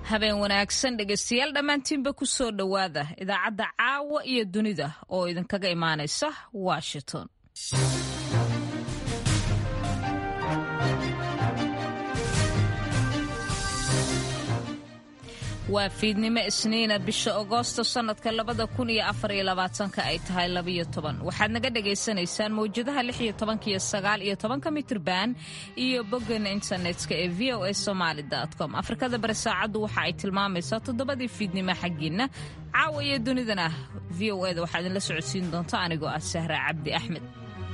habeen wanaagsan dhegaystayaal dhammaantiinba ku soo dhowaada idaacadda caawa iyo dunida oo idinkaga imaanaysa washington waa fiidnimo isniina bisha agoosto sannadka labada kun iyo afar iyo labaatanka ay tahay labayo toban waxaad naga dhagaysanaysaan mawjadaha lix iyo tobanka iyo sagaal iyo tobanka mitrban iyo boggan internetka ee v o a somaali com afrikada bari saacaddu waxa ay tilmaamaysaa toddobadii fiidnimo xaggiinna caawa iyo dunidana v o eda waxaa idinla socodsiin doonta anigoo ah sahra cabdi axmed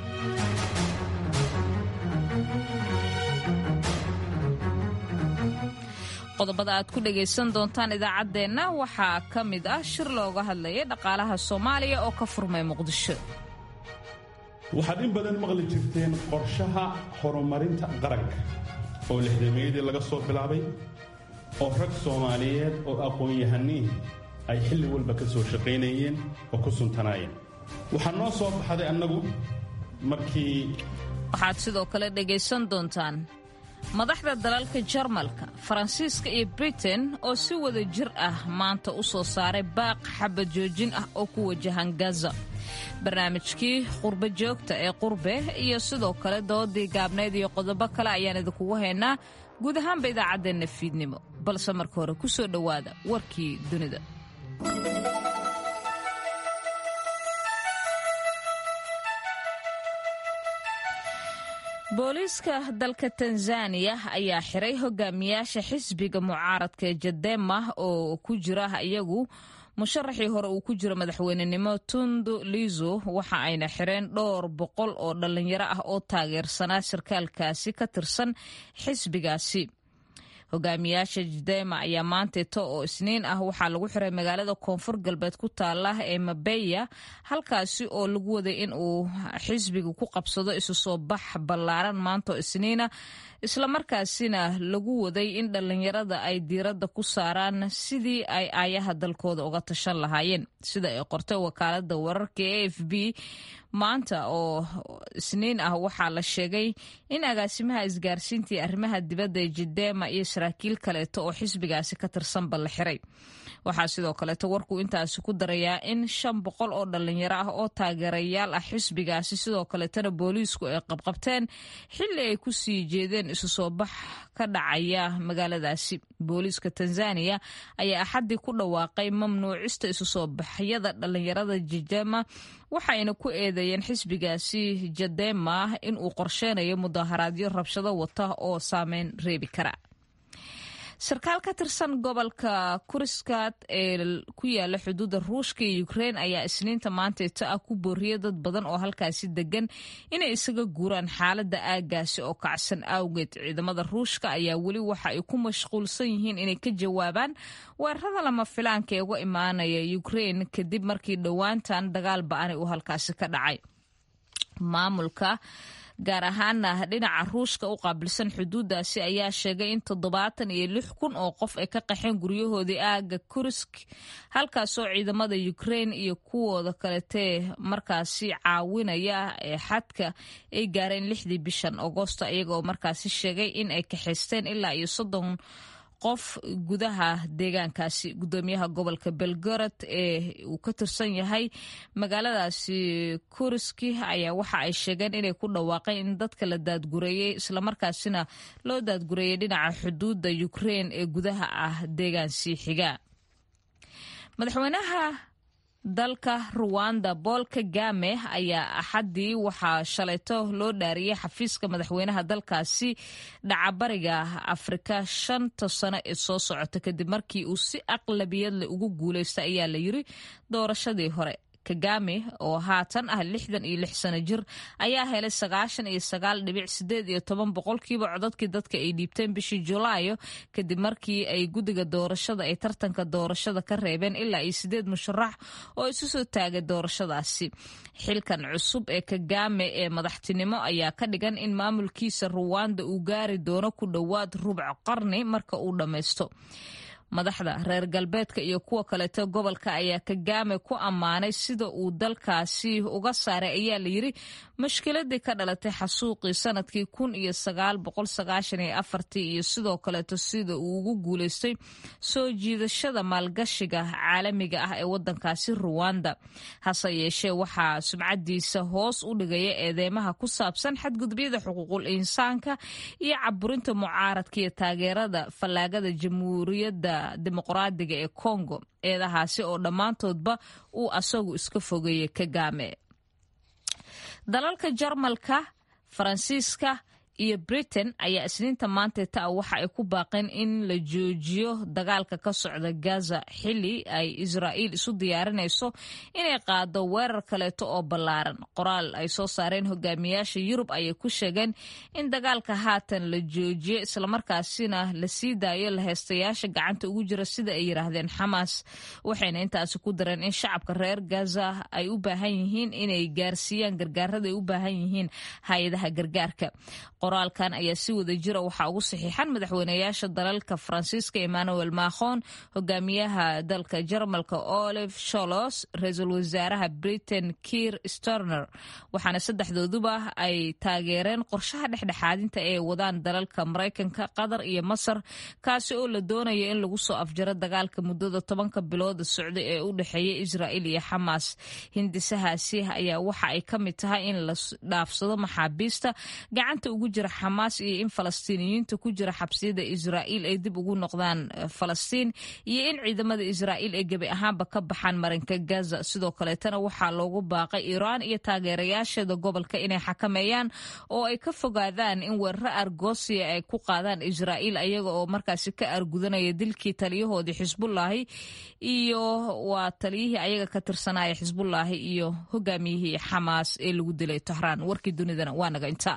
qodobada aad ku dhagaysan doontaan idaacaddeenna waxaa ka mid ah shir looga hadlaya dhaqaalaha soomaaliya oo ka furmay muqdisho waxaad in badan maqli jirteen qorshaha horumarinta qaranka oo lixdameeyadii laga soo bilaabay oo rag soomaaliyeed oo aqoon-yahaniin ay xilli walba ka soo shaqaynayeen oo ku suntanaayeen waxaa noo soo baxday annagu markii waxaad sidoo kale dhagaysan doontaan madaxda dalalka jarmalka faransiiska iyo britain oo si wada jir ah maanta u soo saaray baaq xabad joojin ah oo ku wajahan gaza barnaamijkii qurbo joogta ee qurbe iyo sidoo kale doodii gaabnayd iyo qodobo kale ayaan idinkugu haynaa guud ahaanba idaacaddeenna fiidnimo balse marka hore ku soo dhowaada warkii dunida booliiska dalka tanzaniya ayaa xiray hogaamiyaasha xisbiga mucaaradka ee jadema oo ku jira iyagu musharaxii hore uu ku jiro madaxweynenimo tundu lizo waxa ayna xireen dhowr boqol oo dhallinyaro ah oo taageersanaa sarkaalkaasi ka tirsan xisbigaasi hogaamiyaasha jadema ayaa maanteeto oo isniin ah waxaa lagu xiray magaalada koonfur galbeed ku taala ee mabeya halkaasi oo lagu waday in uu xisbiga ku qabsado isu soo bax ballaaran maantaoo isniina islamarkaasina lagu waday in dhallinyarada ay diiradda ku saaraan sidii ay aayaha dalkooda uga tashan lahaayeen sida ay qortay wakaalada wararka e f b maanta oo isniin ah waxaa la sheegay in agaasimaha isgaarsiintii arrimaha dibadda ee jidema iyo saraakiil kaleeto oo xisbigaasi ka tirsanba la xiray waxaa sidoo kaleeto warku intaasi ku darayaa in shan boqol oo dhallinyaro ah oo taageerayaal ah xisbigaasi sidoo kaleetana booliisku ay qabqabteen xilli ay ku sii jeedeen isu soo bax ka dhacaya magaaladaasi booliiska tanzaniya ayaa axaddii ku dhawaaqay mamnuucista isu soo baxyada dhallinyarada jijema waxayna ku eedeeyeen xisbigaasi jadema in uu qorsheynayo mudaharaadyo rabshado wata oo saameyn reebi kara sarkaal ka tirsan gobolka kuriskaad ee ku yaala xuduudda ruushka iyo ukrein ayaa isniinta maanteeto ah ku booriyay dad badan oo halkaasi degan inay isaga guuraan xaaladda aagaasi oo kacsan awgeed ciidamada ruushka ayaa weli waxa ay ku mashquulsan yihiin inay ka jawaabaan weerarada lama filaanka ee uga imaanaya ukrein kadib markii dhowaantan dagaal ba-ani uu halkaasi ka dhacay maamulka gaar ahaana dhinaca ruushka u qaabilsan xuduudaasi ayaa sheegay in toddobaatan iyo lix kun oo qof ay ka qaxeen guryahoodii aaga kurisk halkaasoo ciidamada ukrein iyo kuwooda kaletee markaasi caawinaya ee xadka ay gaareen lixdii bishan agoosto iyagaoo markaasi sheegay in ay kaxaysteen ilaa iyo soddon qof gudaha deegaankaasi gudoomiyaha gobolka belgorod ee uu ka tirsan yahay magaaladaasi kuriski ayaa waxa ay sheegeen inay ku dhawaaqeen in dadka la daadgureeyey islamarkaasina loo daadgureeyey dhinaca xuduudda ukrein ee gudaha ah deegaansii xiga madaxweynaha dalka ruwanda bool kagame ayaa axaddii waxaa shalayto loo dhaariyey xafiiska madaxweynaha dalkaasi dhacabariga afrika shanta sano ee soo socota kadib markii uu si aqlabiyadle ugu guuleysta ayaa la yiri doorashadii hore kagame oo haatan ah lixdan iyo lix sano jir ayaa helay sagaashan iyo sagaal dhibic sideed iyo toban boqolkiiba codadkii dadka ay dhiibteen bishii julaayo kadib markii ay guddiga doorashada ay tartanka doorashada ka reebeen ilaa iyo sideed musharax oo isu soo taagay doorashadaasi xilkan cusub ee kagame ee madaxtinimo ayaa ka dhigan in maamulkiisa ruwanda uu gaari doono ku dhowaad rubc qarni marka uu dhammaysto madaxda reer galbeedka iyo kuwa kaleeto gobolka ayaa kagame ku ammaanay sida uu dalkaasi uga saaray ayaa layidhi mashkiladii ka dhalatay xasuuqii sanadkii kun iyo sagaal boqol sagaashan iyo afartii iyo sidoo kaleeto sida uu ugu guuleystay soo jiidashada maalgashiga caalamiga ah ee wadankaasi ruwanda hase yeeshee waxaa sumcadiisa hoos u dhigaya eedeymaha ku saabsan xadgudubyada xuquuqul insaanka iyo caburinta mucaaradka iyo taageerada fallaagada jamhuuriyadda dimuqraadiga ee kongo eedahaasi oo dhammaantoodba uu asagu iska fogeeyey kagame dalalka jarmalka faransiiska iyo britain ayaa isniinta maanteeta ah waxa ay ku baaqeen in la joojiyo dagaalka ka socda gaza xili ay israa'iil isu diyaarinayso inay qaado weerar kaleeto oo ballaaran qoraal ay soo saareen hogaamiyaasha yurub ayay ku sheegeen in dagaalka haatan la joojiyo islamarkaasina la sii daayo laheystayaasha gacanta ugu jira sida ay yidhaahdeen xamaas waxayna intaasi ku dareen in shacabka reer gaza ay u baahan yihiin inay gaarsiiyaan gargaarada ay u baahan yihiin hay-adaha gargaarka qoraalkan ayaa si wada jira waxaa ugu saxiixan madaxweynayaasha dalalka faransiiska emmanuel macron hogaamiyaha dalka jarmalka olive sholos ra-iisul wasaaraha britain kiir storner waxaana saddexdooduba ay taageereen qorshaha dhexdhexaadinta ee wadaan dalalka maraykanka qatar iyo masar kaasi oo la doonayo in lagu soo afjaro dagaalka muddada tobanka bilooda socda ee u dhexeeya israa'iil iyo xamaas hindisahaasi ayaa waxa ay ka mid tahay in la dhaafsado maxaabiista gacanta ugu jira xamaas iyo in falastiiniyiinta ku jira xabsiyada israa'iil ay dib ugu noqdaan falastiin iyo in ciidamada israa'iil ay gebi ahaanba ka baxaan marinka gaza sidoo kaleetana waxaa loogu baaqay iiraan iyo taageerayaasheeda gobolka inay xakameeyaan oo ay ka fogaadaan in weeraro argosiya ay ku qaadaan israa'iil ayaga oo markaasi ka argudanaya dilkii taliyahoodii xisbullaahi iyo waa taliyihii ayaga ka tirsanaya xisbullaahi iyo hogaamiyihii xamaas ee lagu dilay tahraan warkii dunidana waa naga inta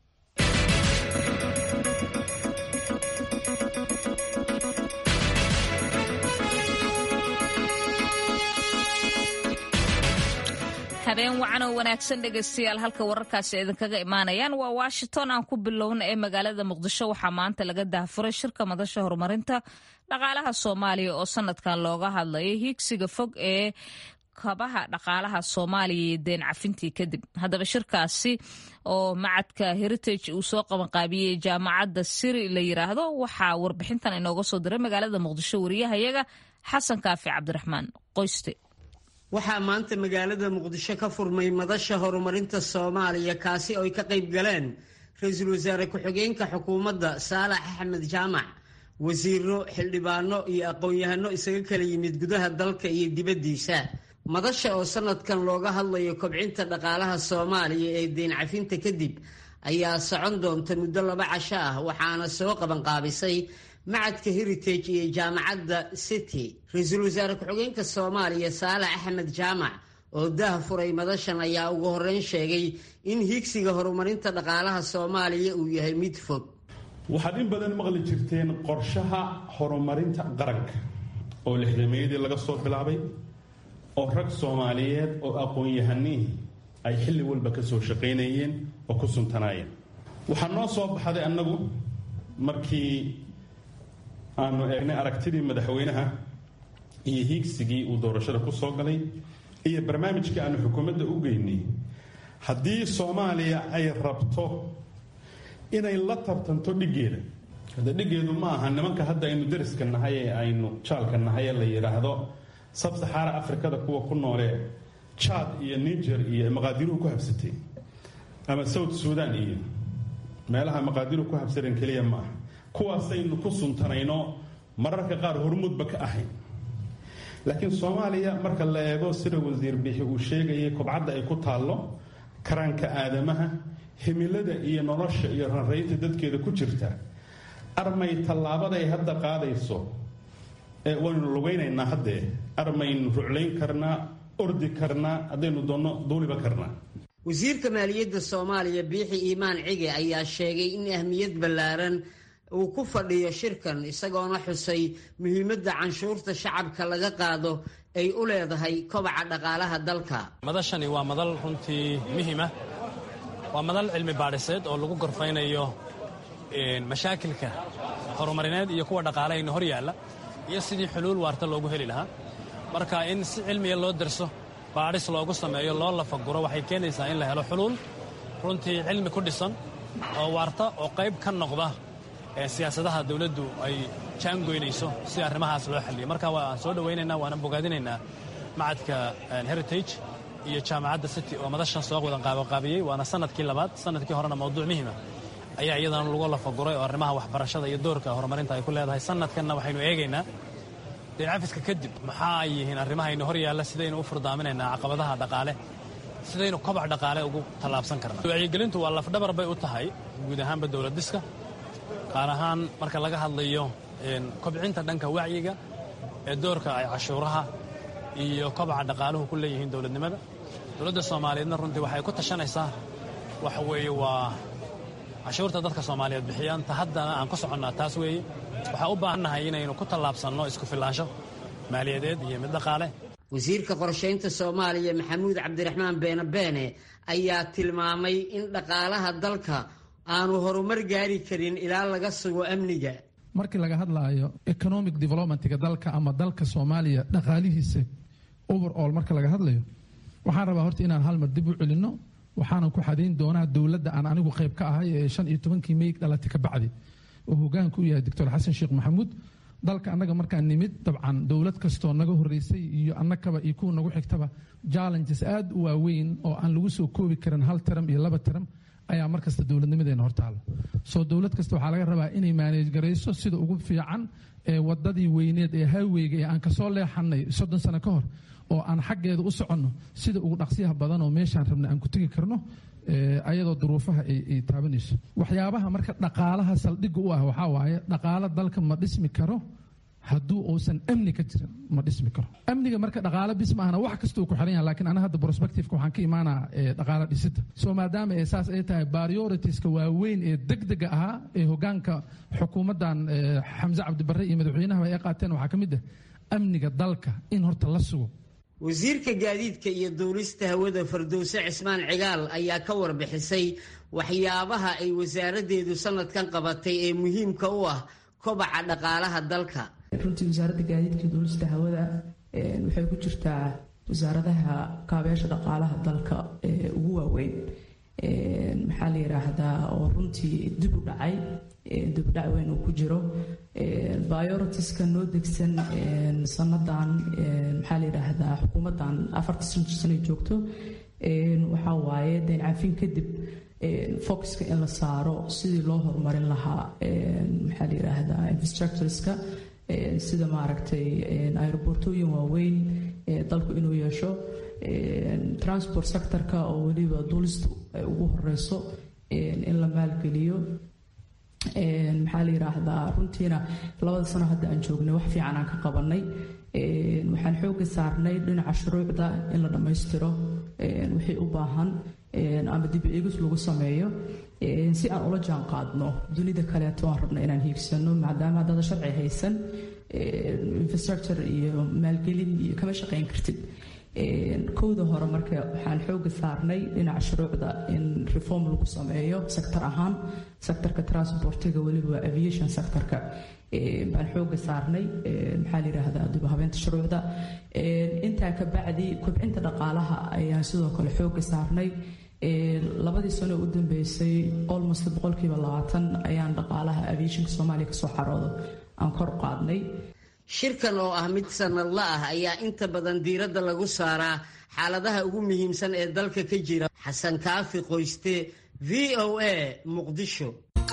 habeen wacan oo wanaagsan dhegaystayaal halka wararkaasi idinkaga imaanayaan waa washington aan ku bilowna ee magaalada muqdisho waxaa maanta laga daahfuray shirka madasha horumarinta dhaqaalaha soomaaliya oo sanadkan looga hadlayo hiigsiga fog ee kabaha dhaqaalaha soomaaliya iyo deen cafintii kadib haddaba shirkaasi oo macadka heritage uu soo qabanqaabiyey jaamacadda siri la yiraahdo waxaa warbixintan inooga soo diray magaalada muqdisho wariyahayaga xasan kaafi cabdiraxmaan qoyste waxaa maanta magaalada muqdisho ka furmay madasha horumarinta soomaaliya kaasi oo ay ka qayb galeen ra-iisul wasaare ku-xigeenka xukuumadda saalax axmed jaamac wasiiro xildhibaano iyo aqoon-yahano isaga kala yimid gudaha dalka iyo dibaddiisa madasha oo sanadkan looga hadlayo kobcinta dhaqaalaha soomaaliya ee deyn cafinta kadib ayaa socon doonta muddo laba casho ah waxaana soo qabanqaabisay macadka heritage iyo jaamacadda city ra-iisul wasaare ku-xigeenka soomaaliya saalax axmed jaamac oo dah furay madashan ayaa ugu horreyn sheegay in higsiga horumarinta dhaqaalaha soomaaliya uu yahay mid fog waxaad in badan maqli jirteen qorshaha horumarinta qaranka oo lixdameeyadii laga soo bilaabay oo rag soomaaliyeed oo aqoon-yahaniih ay xilli walba ka soo shaqaynayeen oo ku suntanaayeen waxaa noo soo baxday annagu markii aanu eegnay aragtidii madaxweynaha iyo hiigsigii uu doorashada ku soo galay iyo barnaamijkii aanu xukuumadda u geynay haddii soomaaliya ay rabto inay la tartanto dhiggeeda hadda dhiggeedu ma aha nimanka hadda aynu dariska nahay ee aynu jaalka nahay ee la yidhaahdo sabsaxaara afrikada kuwa ku noolee jaad iyo niger iyo maqaadiruhu ku habsatay ama south suudan iyo meelaha maqaadiruhu ku habsadeen keliya ma aha kuwaasaynu ku suntanayno mararka qaar hormuudba ka ahayn laakiin soomaaliya marka la eego sida wasiir bixi uu sheegayay kobcadda ay ku taallo karaanka aadamaha himilada iyo nolosha iyo ranraynta dadkeeda ku jirta armay tallaabaday hadda qaadayso ee waynu lugaynaynaa haddee armaynu ruclayn karnaa ordi karnaa haddaynu doonno duuliba karnaa wasiirka maaliyadda soomaaliya biixi iimaan cige ayaa sheegay in ahmiyad ballaaran uu ku fadhiyo shirkan isagoona xusay muhiimadda canshuurta shacabka laga qaado ay u leedahay kobaca dhaqaalaha dalka madashani waa madal runtii muhiima waa madal cilmi baadhiseed oo lagu gorfaynayo mashaakilka horumarineed iyo kuwa dhaqaalahayna hor yaalla iyo sidii xuluul waarta loogu heli lahaa marka in si cilmiya loo darso baadhis loogu sameeyo loo lafaguro waxay keenaysaa in la helo xuluul runtii cilmi ku dhisan oo waarta oo qayb ka noqda siyaasadaha dawladdu ay jaangoynayso si arrimahaas loo xalliyo marka waan soo dhowaynaynaa waana bogaadinaynaa macadka heritage iyo jaamacadda city oo madashan soo wadan qaabaqaabiyey waana sanadkii labaad sanadkii horena mawduuc muhiima ayaa iyadana lagu lafaguray oo arrimaha waxbarashada iyo doorka horumarinta ay ku leedahay sanadkanna waxaynu eegaynaa dee cafiska kadib maxaa ay yihiin arrimahaynu hor yaalla sidaynu u furdaaminaynaa caqabadaha dhaqaale sidaynu kobac dhaqaale ugu tallaabsan karnaa wacyigelintu waa lafdhabar bay u tahay guud ahaanba dowlad dhiska qaar ahaan marka laga hadlayo kobcinta dhanka wacyiga ee doorka ay cashuuraha iyo kobaca dhaqaaluhu ku leeyihiin dowladnimada dowladda soomaaliyeedna runtii waxay ku tashanaysaa waxa weeye waa cashuurta dadka soomaaliyeed bixiyaan ta haddana aan ku soconnaa taas weeye waxaa u baahannahay inaynu ku tallaabsanno isku filaansho maaliyadeed iyo mid dhaqaale wasiirka qorshaynta soomaaliya maxamuud cabdiraxmaan beene beene ayaa tilmaamay in dhaqaalaha dalka aanu horumar gaari karin ilaa laga sugo amniga markii laga hadlaayo economic developmentga dalka ama dalka soomaaliya dhaqaalihiisa overall marka laga hadlayo waxaan rabaa horta inaan hal mar dib u celinno waxaanan ku xadayn doonaa dowladda aan anigu qayb ka ahay ee shan iyo tobankii mey dhalatay ka bacdi oo hogaanka u yahay doctor xasan sheekh maxamuud dalka annaga markaan nimid dabcan dowlad kastoo naga horeysay iyo annakaba iyo kuwa nagu xigtaba challenges aad u waaweyn oo aan lagu soo koobi karin hal taram iyo laba taram ayaa markasta dowladnimadeena hortaalo soo dowlad kasta waxaa laga rabaa inay maaneej garayso sida ugu fiican ee wadadii weyneed ee highweyga ee aan kasoo leexanay soddon sano ka hor oo aan xaggeeda u soconno sida ugu dhaqsiyaha badan oo meeshaan rabna aan ku tegi karno ayadoo duruufaha ay taabanayso waxyaabaha marka dhaqaalaha saldhigga u ah waxaa waaye dhaqaalo dalka ma dhismi karo hadduu uusan amni ka jirin ma dhismi karo amniga marka dhaqaalo bis maahna wax kastuu ku xiran yahay lakiin ana hadda prospectiveka waxaan ka imaanaa dhaqaalo dhisida soo maadaama ee saas ay tahay prioritiska waaweyn ee degdega ahaa ee hogaanka xukuumaddan xamse cabdibarre iyo madaxweynahaba ay qaateen waxaa ka mid ah amniga dalka in horta la sugo wasiirka gaadiidka iyo duulista hawada fardowse cismaan cigaal ayaa ka warbixisay waxyaabaha ay wasaaraddeedu sanadkan qabatay ee muhiimka u ah kobaca dhaqaalaha dalka runtii wasaaradda gaadiidka iyo duulista hawada waxay ku jirtaa wasaaradaha kaabeesha dhaqaalaha dalka ee ugu waaweyn maxaa la yidhaahdaa oo runtii dib u dhacay dibudhac weyn uu ku jiro bioritiska noo degsan sanadan maxaa la yidhaahdaa xukuumaddan afarta sano joogto waxaa waaye dayn cafin kadib focuska in la saaro sidii loo horumarin lahaa maxaa la yidhaahdaa infrastructureska sida maaragtay aerobortooyin waaweyn dalku inuu yeesho transport sectorka oo weliba duulistu ay ugu horeyso in la maalgeliyo maxaa la yidhaahdaa runtiina labada sano hadda aan joognay wax fiican aan ka qabanay waxaan xooga saarnay dhinaca shuruucda in la dhammaystiro wixii u baahan ama dib eegis lagu sameeyo si aan ula jaan qaadno dunida kaleeto aan rabna inaan hiigsano maadaama haddada sharci haysan infrastructure iyo maalgelin iyo kama shaqayn kartid kowda hore marka waxaan xooga saarnay dhinaca shuruucda in reform lagu sameeyo sector ahaan sectorka transportiga weliba aviation sectorka baan xooga saarnay maxaa la yidhaahdaa dib habeenta shuruucda intaa ka bacdi kobcinta dhaqaalaha ayaan sidoo kale xooga saarnay labadii sano u dambeysay almost boqolkiiba labaatan ayaan dhaqaalaha aviationka soomaaliya kasoo xaroodo aan kor qaadnay shirkan oo ah mid sanadla ah ayaa inta badan diiradda lagu saaraa xaaladaha ugu muhiimsan ee dalka ka jira xasan kaafi qoyste v o a muqdisho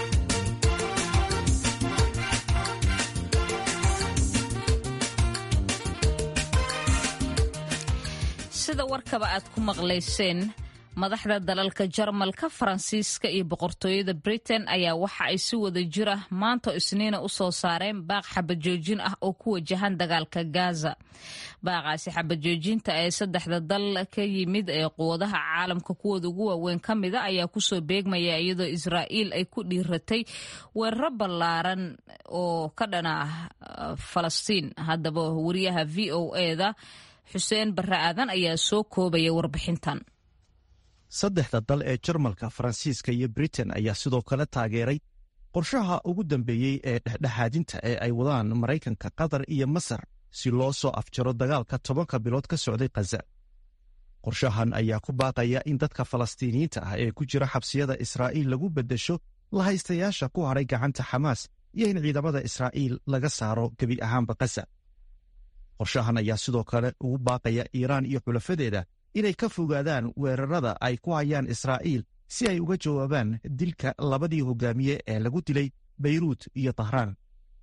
sida warkaba aad ku maqlayseen madaxda dalalka jarmalka faransiiska iyo boqortooyada britain ayaa waxa ay si wada jira maanta isniina u soo saareen baaq xabajoojin ah oo ku wajahan dagaalka gaza baaqaasi xabajoojinta ee saddexda dal ka yimid ee quwadaha caalamka kuwooda ugu waaweyn ka mida ayaa kusoo beegmaya iyadoo israa'iil ay ku dhiiratay weeraro ballaaran oo ka dhana ah falastiin haddaba wariyaha v o eda xuseen barre aadan ayaa soo koobaya warbixintan saddexda dal ee jarmalka faransiiska iyo britain ayaa sidoo kale taageeray qorshaha ugu dambeeyey ee dhexdhexaadinta ee ay wadaan maraykanka qatar iyo masar si loo soo afjaro dagaalka tobanka bilood ka socday khaza qorshahan ayaa ku baaqaya in dadka falastiiniyiinta ah ee ku jira xabsiyada israa'iil lagu beddesho lahaystayaasha ku hadhay gacanta xamaas iyo in ciidamada israa'iil laga saaro gebi ahaanba khaza qorshahan ayaa sidoo kale ugu baaqaya iiraan iyo xulafadeeda inay ka fogaadaan weerarada ay ku hayaan israa'iil si ay uga jawaabaan dilka labadii hogaamiye ee lagu dilay beyruut iyo tahraan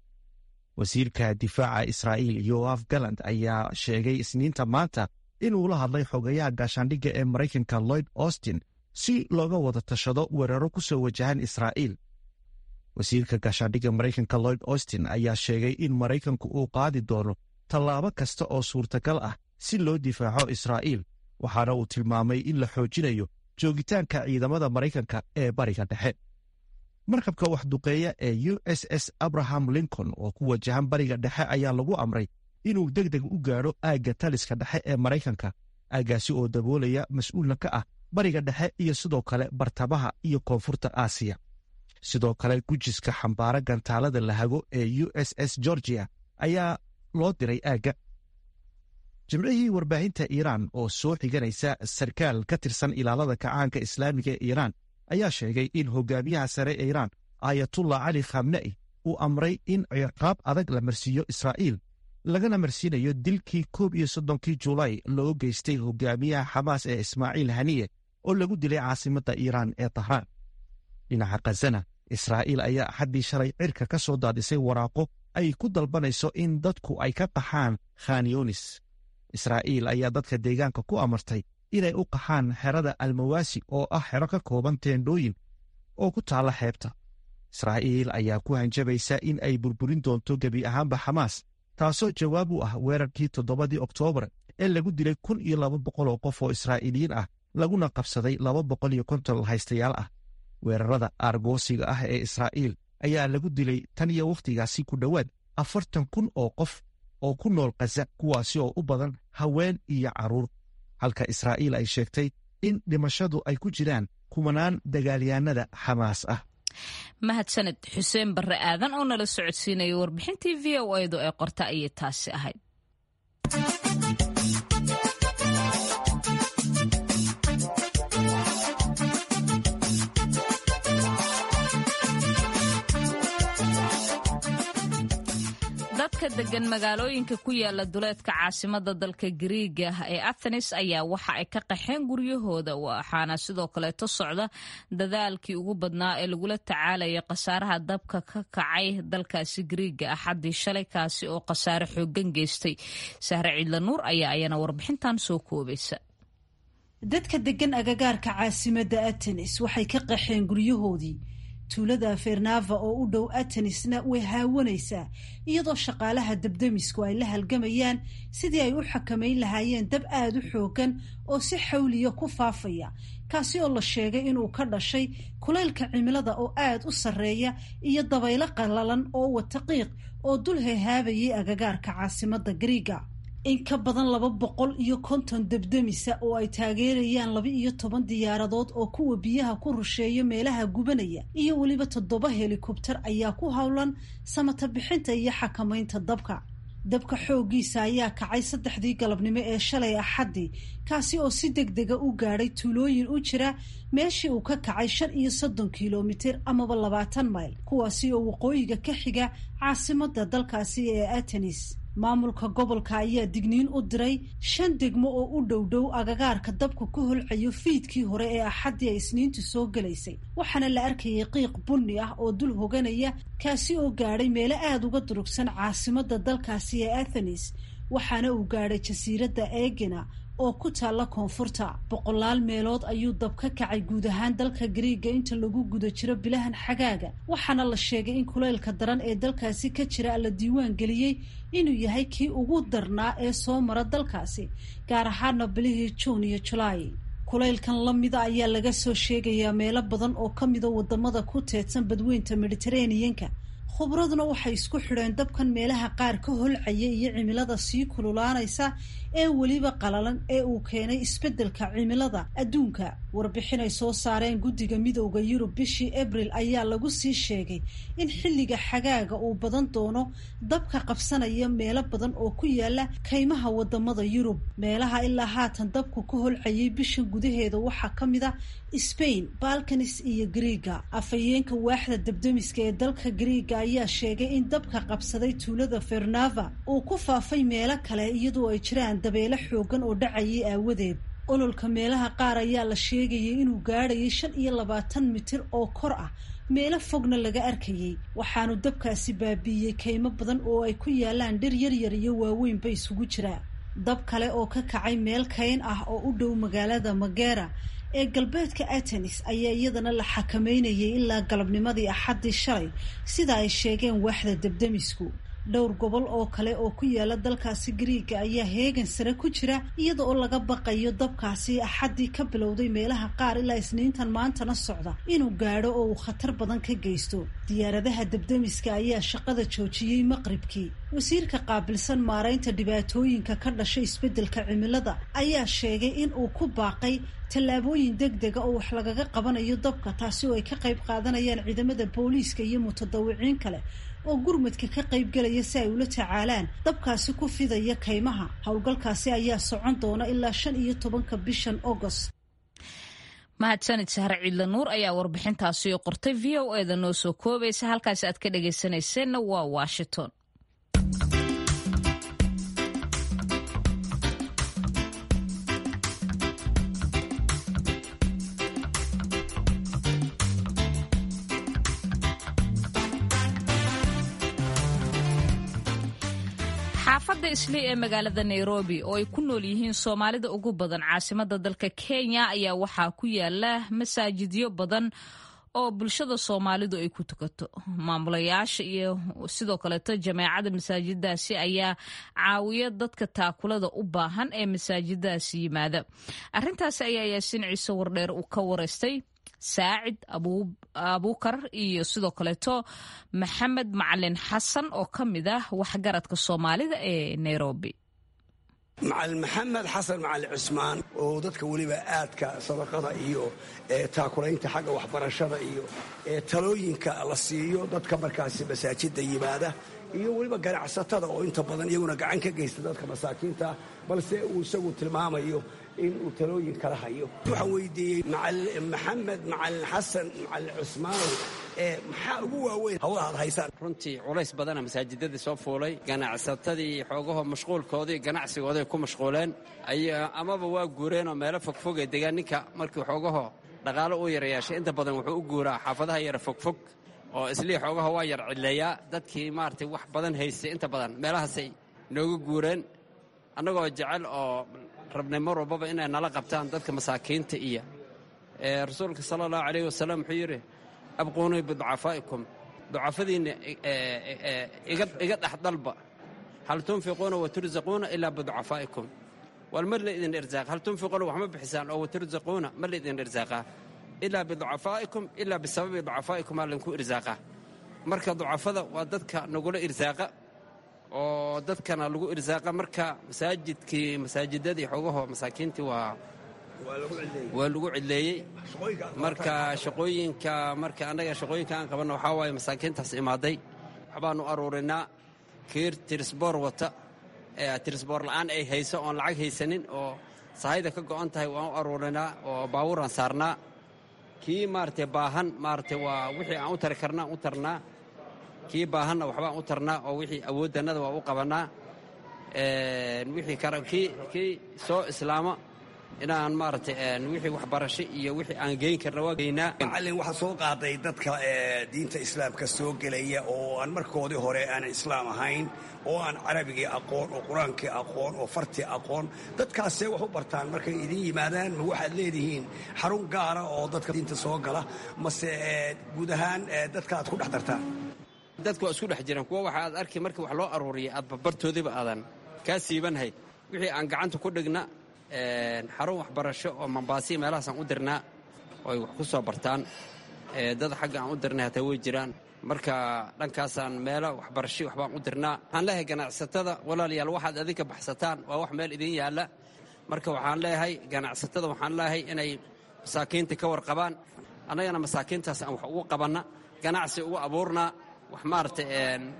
wasiirka difaaca israa'iil yoaf galand ayaa sheegay isniinta maanta inuu la hadlay xogayaha gaashaandhigga ee maraykanka lloyd austin si looga wada tashado weeraro ku soo wajahan israa'iil wasiirka gaashaandhigga maraykanka lloyd austin ayaa sheegay in maraykanku uu qaadi doono tallaabo kasta oo suurtagal ah si loo difaaco israa'iil waxaana uu tilmaamay in la xoojinayo joogitaanka ciidamada maraykanka ee bariga dhexe markabka waxduqeeya ee u s s abraham lincoln oo ku wajahan bariga dhexe ayaa lagu amray inuu deg deg u gaadho aagga taliska dhexe ee maraykanka aaggaasi oo daboolaya mas-uulna ka ah bariga dhexe iyo sidoo kale bartamaha iyo koonfurta aasiya sidoo kale gujiska xambaara gantaalada lahago ee u s s georgia ayaa loo diray aagga jimcihii warbaahinta iiraan oo soo xiganaysa sarkaal ka tirsan ilaalada kacaanka islaamiga ee iiraan ayaa sheegay in hogaamiyaha sare ee iiraan aayatullah cali khamne'i uu amray in ciqaab adag la marsiiyo israa'iil lagana marsiinayo dilkii koob iyo soddonkii julaay loo geystay hogaamiyaha xamaas ee ismaaciil haniye oo lagu dilay caasimadda iiraan ee tahraan dhinaca khazana israa'iil ayaa axaddii shalay cirka ka soo daadisay waraaqo ay ku dalbanayso in dadku ay ka qaxaan khanyonis israa'iil ayaa dadka deegaanka ku amartay inay u qaxaan xerada almawaasi oo ah xero ka kooban teendhooyin oo ku taalla xeebta israa'iil ayaa ku hanjabaysa in ay burburin doonto gebi ahaanba xamaas taasoo jawaab u ah weerarkii toddobadii oktoobar ee lagu dilay kun iyo laba boqol oo qof oo israa'iiliyiin ah laguna qabsaday laba boqol iyo konton haystayaal ah weerarada aargoosiga ah ee israa'iil ayaa lagu dilay tan iyo wakhtigaasi ku dhowaad afartan kun oo qof oo ku nool khaza kuwaasi oo u badan haween iyo carruur halka israa'iil ay sheegtay in dhimashadu ay ku jiraan kumanaan dagaalyahanada xamaas ah mahadsaned xuseen barre aadan oo nala socodsiinaya warbixintii v o edu ee qorta ayay taasi ahayd dadka degan magaalooyinka ku yaala duleedka caasimada dalka gariiga ee athenis ayaa waxa ay ka qaxeen guryahooda waxaana sidoo kaleeto socda dadaalkii ugu badnaa ee lagula tacaalaya khasaaraha dabka ka kacay dalkaasi gariiga axaddii shalay kaasi oo khasaare xoogan geystay sahre ciidla nuur ayaa ayana warbixintan soo koobaysa dadka degan agagaarka caasimada athenis waxay ka qaxeen guryahoodii tuulada fernava oo u dhow atenisna way haawanaysaa iyadoo shaqaalaha dabdamisku ay la halgamayaan sidii ay u xakamayn lahaayeen dab aada u xoogan oo si xawliya ku faafaya kaasi oo la sheegay inuu ka dhashay kulaylka cimilada oo aada u sarreeya iyo dabaylo qallalan oo wata qiiq oo dul hehaabayay agagaarka caasimada gariiga in ka badan laba boqol iyo konton debdemisa oo ay taageerayaan laba iyo toban diyaaradood oo kuwa biyaha ku rusheeya meelaha gubanaya iyo weliba toddoba helikobter ayaa ku howlan samata bixinta iyo xakamaynta dabka dabka xooggiisa ayaa kacay saddexdii galabnimo ee shalay axaddii kaasi oo si deg dega u gaadhay tuulooyin u jira meeshii uu ka kacay shan iyo soddon kilomitir amaba labaatan mayl kuwaasi oo waqooyiga ka xiga caasimada dalkaasi ee atenis maamulka gobolka ayaa digniin u diray shan degmo oo u dhow dhow agagaarka dabka ku holcayo fiidkii hore ee axaddii ay isniintu soo gelaysay waxaana la arkayay qiiq bunni ah oo dul hoganaya kaasi oo gaadhay meelo aada uga durugsan caasimada dalkaasi ee athenis waxaana uu gaadhay jasiiradda eegina oo ku taalla koonfurta boqolaal meelood ayuu dab ka kacay guud ahaan dalka gariiga inta lagu guda jiro bilahan xagaaga waxaana la sheegay in kulaylka daran ee dalkaasi ka jira la diiwaan geliyey inuu yahay kii ugu darnaa ee soo mara dalkaasi gaar ahaana bilihii juun iyo julaay kulaylkan la mida ayaa laga soo sheegayaa meelo badan oo ka mida wadamada ku teedsan badweynta mediteraneanka khubraduna waxay isku xidheen dabkan meelaha qaar ka holcaya iyo cimilada sii kululaanaysa ee weliba qalalan ee uu keenay isbeddelka cimilada adduunka warbixin ay soo saareen guddiga midowda yurub bishii abril ayaa lagu sii sheegay in xilliga xagaaga uu badan doono dabka qabsanaya meelo badan oo ku yaala kaymaha wadamada yurub meelaha ilaa haatan dabku ka holcayay bishan gudaheeda waxaa ka mid a spain balkanis iyo griiga afhayeenka waaxda dabdamiska ee dalka griiga ayaa sheegay in dabka qabsaday tuulada fernava uu ku faafay meelo kale iyadoo ay jiraan dabeelo xoogan oo dhacayay aawadeed ololka meelaha qaar ayaa la sheegayay inuu gaadhayay shan iyo labaatan mitir oo kor ah meelo fogna laga arkayay waxaanu dabkaasi baabiiyey kaymo badan oo ay ku yaalaan dhir yaryar iyo waaweynba isugu jiraa dab kale oo ka kacay meel kayn ah oo u dhow magaalada magera ee galbeedka atenis ayaa iyadana la xakameynayay ilaa galabnimadii axaddii shalay sida ay sheegeen waaxda debdemisku dhowr gobol oo kale oo ku yaala dalkaasi griiga ayaa heegan sare ku jira iyada oo laga baqayo dabkaasi axaddii ka bilowday meelaha qaar ilaa isniintan maantana socda inuu gaadho oo uu khatar badan ka geysto diyaaradaha debdemiska ayaa shaqada joojiyey maqribkii wasiirka qaabilsan maaraynta dhibaatooyinka ka dhashay isbeddelka cimilada ayaa sheegay in uu ku baaqay tallaabooyin deg dega oo wax lagaga qabanayo dabka taasi oo ay ka qayb qaadanayaan ciidamada booliiska iyo mutadawiciin kale oo gurmadka ka qayb galaya si ay ula tacaalaan dabkaasi ku fidaya kaymaha howlgalkaasi ayaa socon doona ilaa shan iyo tobanka bishan agost mahadsanid sahre ciidla nuur ayaa warbixintaasi qortay v o eda noo soo koobaysa halkaasi aad ka dhagaysanayseena waa washington xaafadda islii ee magaalada nairobi oo ay ku nool yihiin soomaalida ugu badan caasimada dalka kenya ayaa waxaa ku yaala masaajidyo badan oo bulshada soomaalidu ay ku tukato maamulayaasha iyo sidoo kaleeto jameecada masaajiddaasi ayaa caawiya dadka taakulada u baahan ee masaajiddaasi yimaada arintaasi ayaa yaasiin ciise wardheer uu ka wareystay saacid abuukar iyo sidoo kaleeto maxamed macalin xasan oo ka mid ah waxgaradka soomaalida ee nairobi macalin maxamed xasan macalin cusmaan oo dadka weliba aadka sadaqada iyo taakulaynta xagga waxbarashada iyo talooyinka la siiyo dadka markaasi masaajida yimaada iyo weliba ganacsatada oo inta badan iyaguna gacan ka geysta dadka masaakiinta balse uu isagu tilmaamayo in uu talooyin kala hayo waxaan weydiiyey maxamed macalin xasan macalin cusmaanow maxaa ugu waaweyn hawlaha ad haysaan runtii culays badana masaajidadii soo fuulay ganacsatadii xoogaho mashquulkoodii ganacsigooday ku mashquuleen amaba waa guureenoo meelo fogfog ee degaan ninka markii xoogaho dhaqaalo uu yarayaashay inta badan wuxuu u guuraa xaafadaha yara fogfog oo islii xoogaha waa yar cidleeyaa dadkii maaragtay wax badan haystay inta badan meelahaasay nooga guureen annagoo jecel oo rabnay mar walbaba inay nala qabtaan dadka masaakiinta iyo rasuulka sala allahu calayh wasalam wuxuu yidhi abquunii biducafaa'ikum ducafadiinna iga dhex dalba hal tunfiquuna watursaquuna ilaa biducafaa'ikum wal mar la idin irsaaqa hal tunfiquuna wax ma bixisaan oo watursaquuna mar la idin irsaaqaa ilaa biducafaa'ikum ilaa bisababi ducafaa'ikum aa laydinku irsaaqaa marka ducafada waa dadka nagula irsaaqa oo dadkana lagu irsaaqa marka masaajidkii masaajidadii xogaho masaakiintii waa waa lagu cidleeyey marka shaqooyinka marka annaga shaqooyinka aan qabanno waxaa waaye masaakiintaas imaaday waxbaanu aruurinaa kiir tirisboor wata tirisboor la'aan ay hayso oon lacag haysanin oo sahayda ka go'an tahay waan u aruurinaa oo baabuuraan saarnaa kii maaragtay baahan maaragtay waa wixii aan u tari karna aan u tarnaa kii baahanna waxbaan u tarnaa oo wixii awooddannada waa u qabannaa wixii kara kii kii soo islaama inaan maaragtay wixii waxbarasho iyo wixii aan geyn karna waa geynaa macallin waxaa soo qaaday dadka diinta islaamka soo gelaya oo aan markoodii hore aanan islaam ahayn oo aan carabigii aqoon oo qur-aankii aqoon oo fartii aqoon dadkaasee wax u bartaan markay idin yimaadaan ma waxaad leedihiin xarun gaara oo dadka diinta soo gala mase guud ahaan dadka aad ku dhex dartaan dadku waa isku dhex jiraan kuwa waxa aad arki markii wax loo aruuriya aad barbartoodiiba aadan kaa siibanhayd wixii aan gacanta ku dhigna xarun waxbarasho oo mambaasiya meelahaasaan u dirnaa oo ay wax ku soo bartaan dad xagga aan u dirnay hataa way jiraan marka dhankaasaan meelo waxbarasho waxbaan u dirnaa waxaan leeyahay ganacsatada walaalayaal waxaad adinka baxsataan waa wax meel idin yaalla marka waxaan leeyahay ganacsatada waxaan leeyahay inay masaakiinta ka warqabaan annagana masaakiintaas aan wax ugu qabanna ganacsi ugu abuurnaa wax maaragtay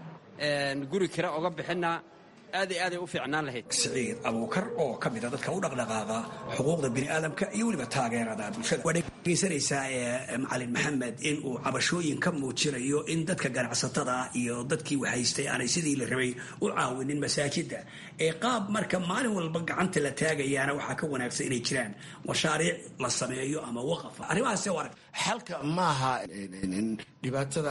guri kira oga bixinnaa aad iyo aaday u fiicnaan lahayd siciid abuukar oo ka mida dadka u dhaqdhaqaaqa xuquuqda bini'aadamka iyo weliba taageerada bulshada waa dhegeysanaysaa ee macalin maxamed in uu cabashooyin ka muujinayo in dadka ganacsatada iyo dadkii wahaystay aanay sidii la rabay u caawinin masaajidda ee qaab marka maalin walba gacanta la taagayaana waxaa ka wanaagsan inay jiraan mashaariic la sameeyo ama waqaf arrimahaas arag xalka maaha dhibaatada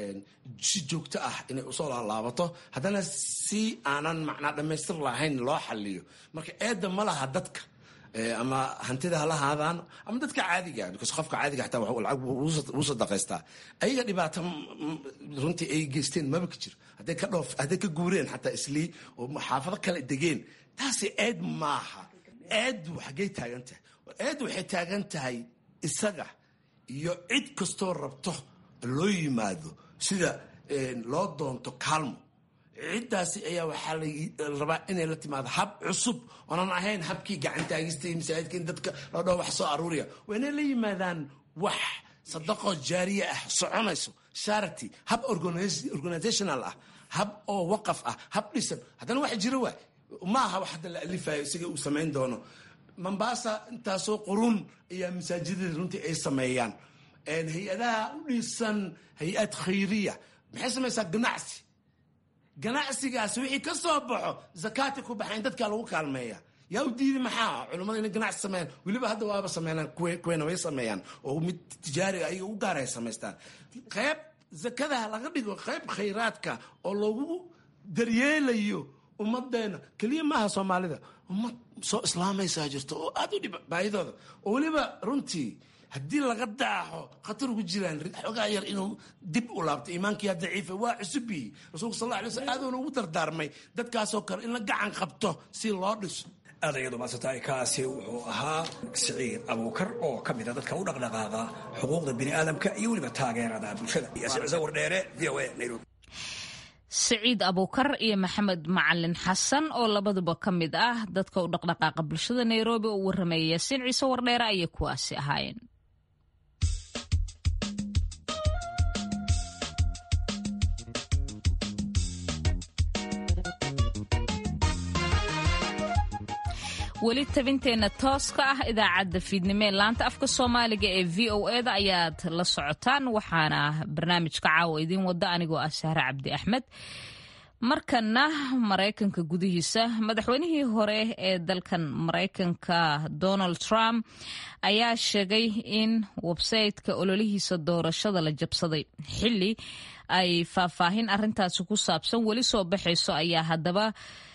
si joogto ah inay usoo laalaabato haddana si aanan macnaa dhammaystir lahayn loo xaliyo marka eedda ma laha dadka ama hantida hala haadaan ama dadka caadiga because qofka caadiga xataa lacag uu sadaqaystaa ayaga dhibaato runtii ay geysteen maba ka jiro hadday ka dhoof hadday ka guureen xataa islii oo xaafado kale degeen taasi eed maaha eeddu xaggay taagan tahay eeddu waxay taagan tahay isaga iyo cid kastoo rabto loo yimaado sida loo doonto kaalmo ciddaasi ayaa waxaa la rabaa inay la timaado hab cusub oonan ahayn habkii gacantaagista iyo masaajidka in dadka loo dhaho wax soo aruuriya waa inay la yimaadaan wax sadaqo jaariye ah soconayso charity hab organizational ah hab oo waqaf ah hab dhisan haddana wax jiro waay ma aha wax hadda la alifayo isaga uu samayn doono mombasa intaasoo qurun ayaa masaajidada runtii ay sameeyaan hay-adaha u dhisan hay-ad khayriya maxay samaysaa ganacsi ganacsigaas wixii ka soo baxo zakaati ku baxayn dadkaa lagu kaalmeeya yaa u diidi maxaa culummada inay ganacsi sameeyaan weliba hadda waaba sameeyaan kuweena way sameeyaan oo mid tijaariga ayaga u gaar ay samaystaan qayb zakadaha laga dhigo qayb khayraadka oo lagu daryeelayo ummadeena keliya maaha soomaalida ummad soo islaamaysaa jirto oo aad u dhib baahidooda oo weliba runtii haddii laga daaxo khatar ugu jiraan xoogaa yar inuu dib u laabto iimaankiyaa daciifa waa cusubiyi rasuulka sal alay slam aaduuna ugu dardaarmay dadkaasoo kale in la gacan qabto si loo dhiso aad ayadu maadsantahay kaasi wuxuu ahaa siciid abuukar oo ka mida dadka u dhaqdhaqaaqa xuquuqda bini'aadamka iyo weliba taageerada bulshada wardheere v o a nairobi siciid abuukar iyo maxamed macalin xasan oo labaduba ka mid ah dadka u dhaqdhaqaaqa bulshada nairobi oo warramaya yaasiin ciise wardheere ayay kuwaasi ahaayeen weli tabinteenna tooska ah idaacadda fiidnimo ee laanta afka soomaaliga ee v o eda ayaad la socotaan waxaana barnaamijka caawa idiin wada anigoo ah sahre cabdi axmed markana maraykanka gudihiisa madaxweynihii hore ee dalkan maraykanka donald trump ayaa sheegay in websayteka ololihiisa doorashada la jabsaday xili ay faahfaahin arintaasi ku saabsan weli soo baxayso ayaa haddaba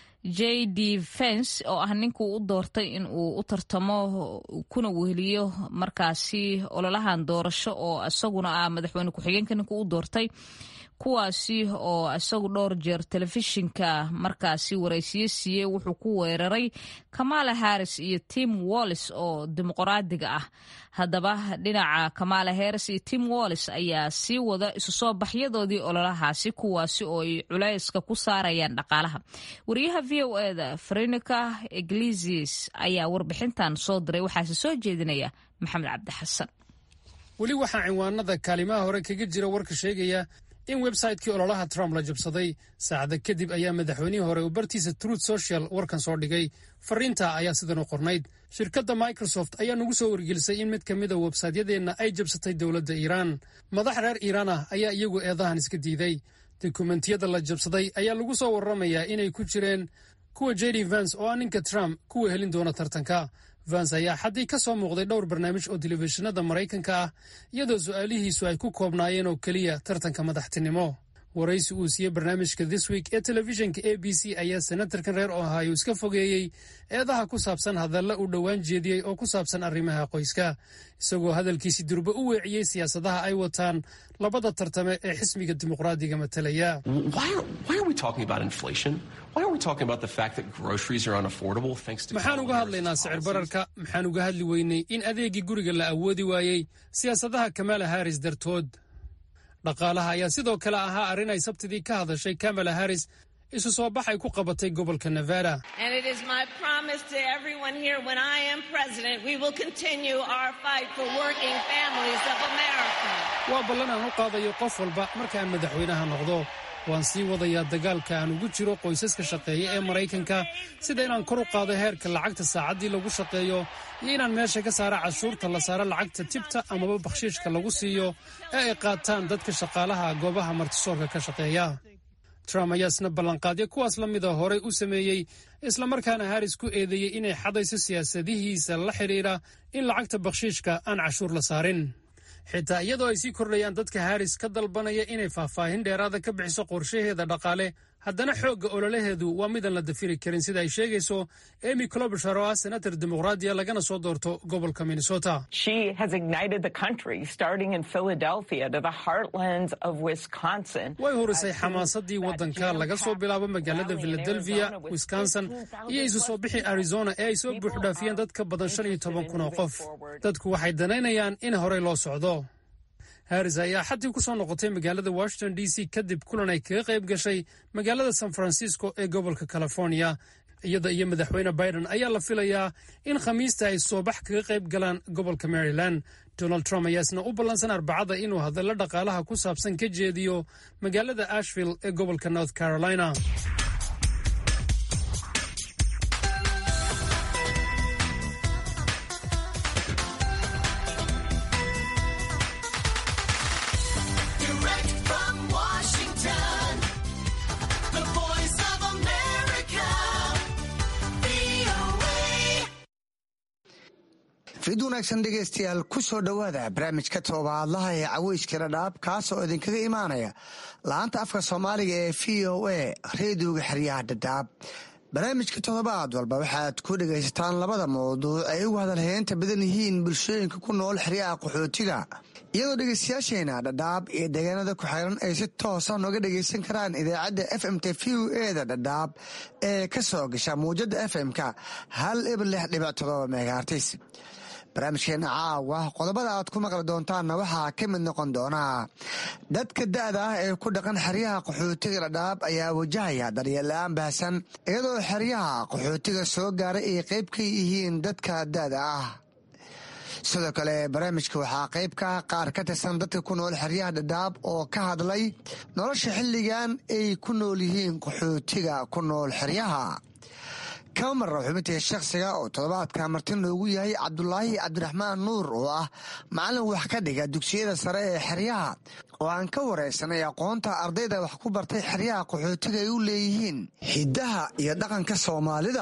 j d fence oo ah ninkuu u doortay in uu u tartamo kuna weheliyo markaasi ololahan doorasho oo isaguna ah madaxweyne ku-xigeenka ninkuu u doortay kuwaasi oo isagu dhowr jeer telefishinka markaasi waraysiyo siiyey wuxuu ku weeraray kamala harris iyo tim wallis oo dimuqraadiga ah haddaba dhinaca kamala harris iyo tim wallis ayaa sii wada isu soo baxyadoodii ololahaasi kuwaasi oo ay culayska ku saarayaan dhaqaalaha wariyaha v o eda frenica iglesias ayaa warbixintan soo diray waxaase soo jeedinaya maxamed cabdi xasan weli waxaa cinwaanada kaalimaha hore kaga jira warka sheegaya in websaytekii ololaha trump la jabsaday saacada kadib ayaa madaxweynihii hore uu bartiisa truth social warkan soo dhigay fariinta ayaa sidan u qornayd shirkadda microsoft ayaa nagu soo wargelisay in mid ka mida websaytyadeenna ay jabsatay dowladda iiraan madax reer iiraan ah ayaa iyagu eedahan iska diiday dokumentiyada la jabsaday ayaa lagu soo warramayaa inay ku jireen kuwa jd vans oo ah ninka trump kuwa helin doona tartanka vans ayaa xaddii ka soo muuqday dhowr barnaamij oo telefishinada maraykanka ah iyadoo su'aalihiisu ay ku koobnaayeen oo keliya tartanka madaxtinimo waraysi uu siiyey barnaamijka this week ee telefishinka a b c ayaa senatarkan reer ohio iska fogeeyey eedaha ku saabsan hadalla uu dhowaan jeediyey oo ku saabsan arrimaha qoyska isagoo hadalkiisi durba u weeciyey siyaasadaha ay wataan labada tartame ee xisbiga dimuqraadiga matalaya maxaan uga hadlaynaa sicir bararka maxaan uga hadli weynay in adeegii guriga la awoodi waayey siyaasadaha kamala haris dartood dhaqaalaha ayaa sidoo kale ahaa arrin ay sabtidii ka hadashay kamala harris isu soo bax ay ku qabatay gobolka nevada waa ballan aan u qaadayo qof walba markaan madaxweynaha noqdo waan sii wadayaa dagaalka aan ugu jiro qoysaska shaqeeya ee maraykanka sida inaan kor u qaado heerka lacagta saacaddii lagu shaqeeyo iyo inaan meesha ka saara cashuurta la saaro lacagta tibta amaba bakhshiishka lagu siiyo ee ay qaataan dadka shaqaalaha goobaha martisoorka ka shaqeeya trump ayaa isna ballanqaadyo kuwaas la mida horey u sameeyey islamarkaana haris ku eedeeyey inay xadayso siyaasadihiisa la xidhiidha in lacagta bakhshiishka aan cashuur la saarin xitaa iyadoo ay sii kordhayaan dadka haris ka dalbanaya inay faahfaahin dheeraada ka bixiso qorshaheeda dhaqaale haddana xoogga ololaheedu waa midaan la dafiri karin sida ay sheegayso emy clobishar oo ah senator dimuqraadiya lagana soo doorto gobolka minnesota way horisay xamaasadii waddanka laga soo bilaabo magaalada philadelphia wisconsin iyo isu soo bixi arizona ee ay soo buuxdhaafiyeen dad ka badan shan iyo toban kun oo qof dadku waxay danaynayaan in horey loo socdo haris ayaa xatii ku soo noqotay magaalada washington d c kadib kulan ay kaga qayb gashay magaalada san francisco ee gobolka california iyada iyo madaxweyne biden ayaa la filayaa in khamiista ay soobax kaga qayb galaan gobolka maryland donald trump ayaa isna u ballansan arbacada inuu hadallo dhaqaalaha ku saabsan ka jeediyo magaalada ashville ee gobolka north carolina fid wanaagsan dhegaystayaal ku soo dhowaada barnaamijka toobaadlaha ee caweyska dhadhaab kaasoo idinkaga imaanaya la-aanta afka soomaaliga ee v o a reediyoga xeryaha dhadhaab barnaamijka toddobaad walba waxaad ku dhegaysataan labada mawduuc ay ugu hadalheynta badan yihiin bulshooyinka ku nool xeryaha qaxootiga iyadoo dhegaystayaasheena dhadhaab iyo deegaanada ku xiran ay si toosa nooga dhegaysan karaan idaacadda f m t v o eda dhadhaab ee ka soo gasha muwjada f m-ka hal ibar lix dhibic todoba megaartis barnaamijkeena caawa qodobada aad ku maqli doontaanna waxaa ka mid noqon doonaa dadka da-da ah ee ku dhaqan xeryaha qaxootiga dhadhaab ayaa wajahaya daryeella-aan baahsan iyadoo xeryaha qaxootiga soo gaaray ay qayb ka yihiin dadka da-da ah sidoo kale barnaamijka waxaa qayb ka ah qaar ka tirsan dadka ku nool xeryaha dhadhaab oo ka hadlay nolosha xilligan ay ku nool yihiin qaxootiga ku nool xeryaha kama marra xubintii shakhsiga oo toddobaadka marti noogu yahay cabdulaahi cabdiraxmaan nuur oo ah macallin wax ka dhiga dugsiyada sare ee xeryaha oo aan ka waraysanay aqoonta ardayda wax ku bartay xeryaha qaxootiga ay u leeyihiin hiddaha iyo dhaqanka soomaalida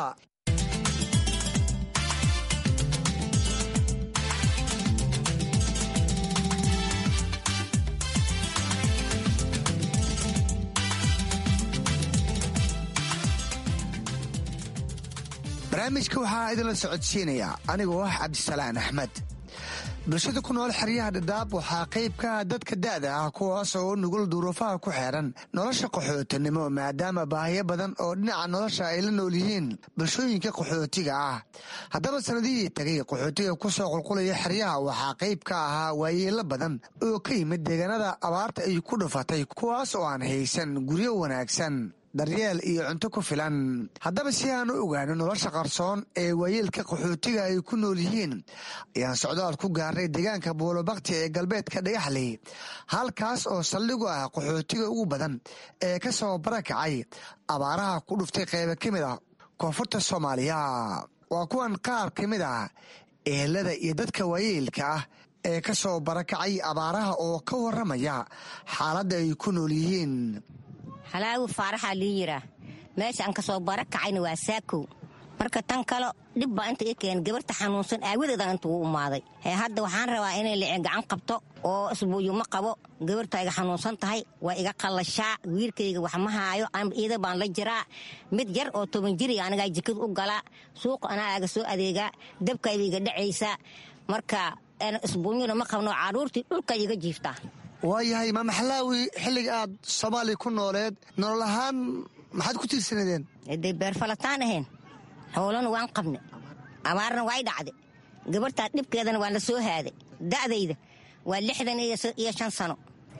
barnaamijka waxaa idinla socodsiinaya anigoo ah cabdisalaan axmed bulshada ku nool xeryaha dhadhaab waxaa qayb ka ah dadka da'da ah kuwaas oo nugul duruufaha ku xeeran nolosha qaxootinimo maadaama baahiyo badan oo dhinaca nolosha ay la nool yihiin bulshooyinka qaxootiga ah haddaba sanadihii tagay qaxootiga ku soo qulqulaya xeryaha waxaa qayb ka ahaa waayeelo badan oo ka yimid deegaanada abaarta ay ku dhufatay kuwaas oo aan haysan guryo wanaagsan daryeel iyo cunto ku filan haddaba si aan u ogaano nolosha qarsoon ee waayeelka qaxootiga ay ku nool yihiin ayaan socdaal ku gaarnay deegaanka buulobakti ee galbeedka dhagaxley halkaas oo saldhigu ah qaxootiga ugu badan ee ka soo barakacay abaaraha ku dhuftay qayba ka mid ah koonfurta soomaaliya waa kuwan qaar ka mid ah ehelada iyo dadka waayeelka ah ee ka soo barakacay abaaraha oo ka waramaya xaaladda ay ku nool yihiin halaagu faaraxaa lii yiraa meesha aan ka soo bara kacayna waa saakow marka tan kale dhib baa inta i keen gabarta xanuunsan aawadeedan inta uu umaaday hee hadda waxaan rabaa inay lici gacan qabto oo isbuuyuma qabo gabarta iga xanuunsan tahay waa iga qallashaa wiilkayga wax ma haayo iida baan la jiraa mid yar oo toban jiriga anigaa jikada u galaa suuqa anaa aga soo adeegaa dabkayba iga dhacaysaa marka isbuunyuna ma qabno carruurtii dhulka iga jiiftaa waayahay maamaxlaawi xilliga aad soomaaliya ku nooleed nolol ahaan maxaad ku tiirsanadeen day beerfalataan ahayn xoolana waan qabne abaarna waay dhacde gabartaa dhibkeedana waan la soo haaday da'dayda waa lixdan iyo shan sano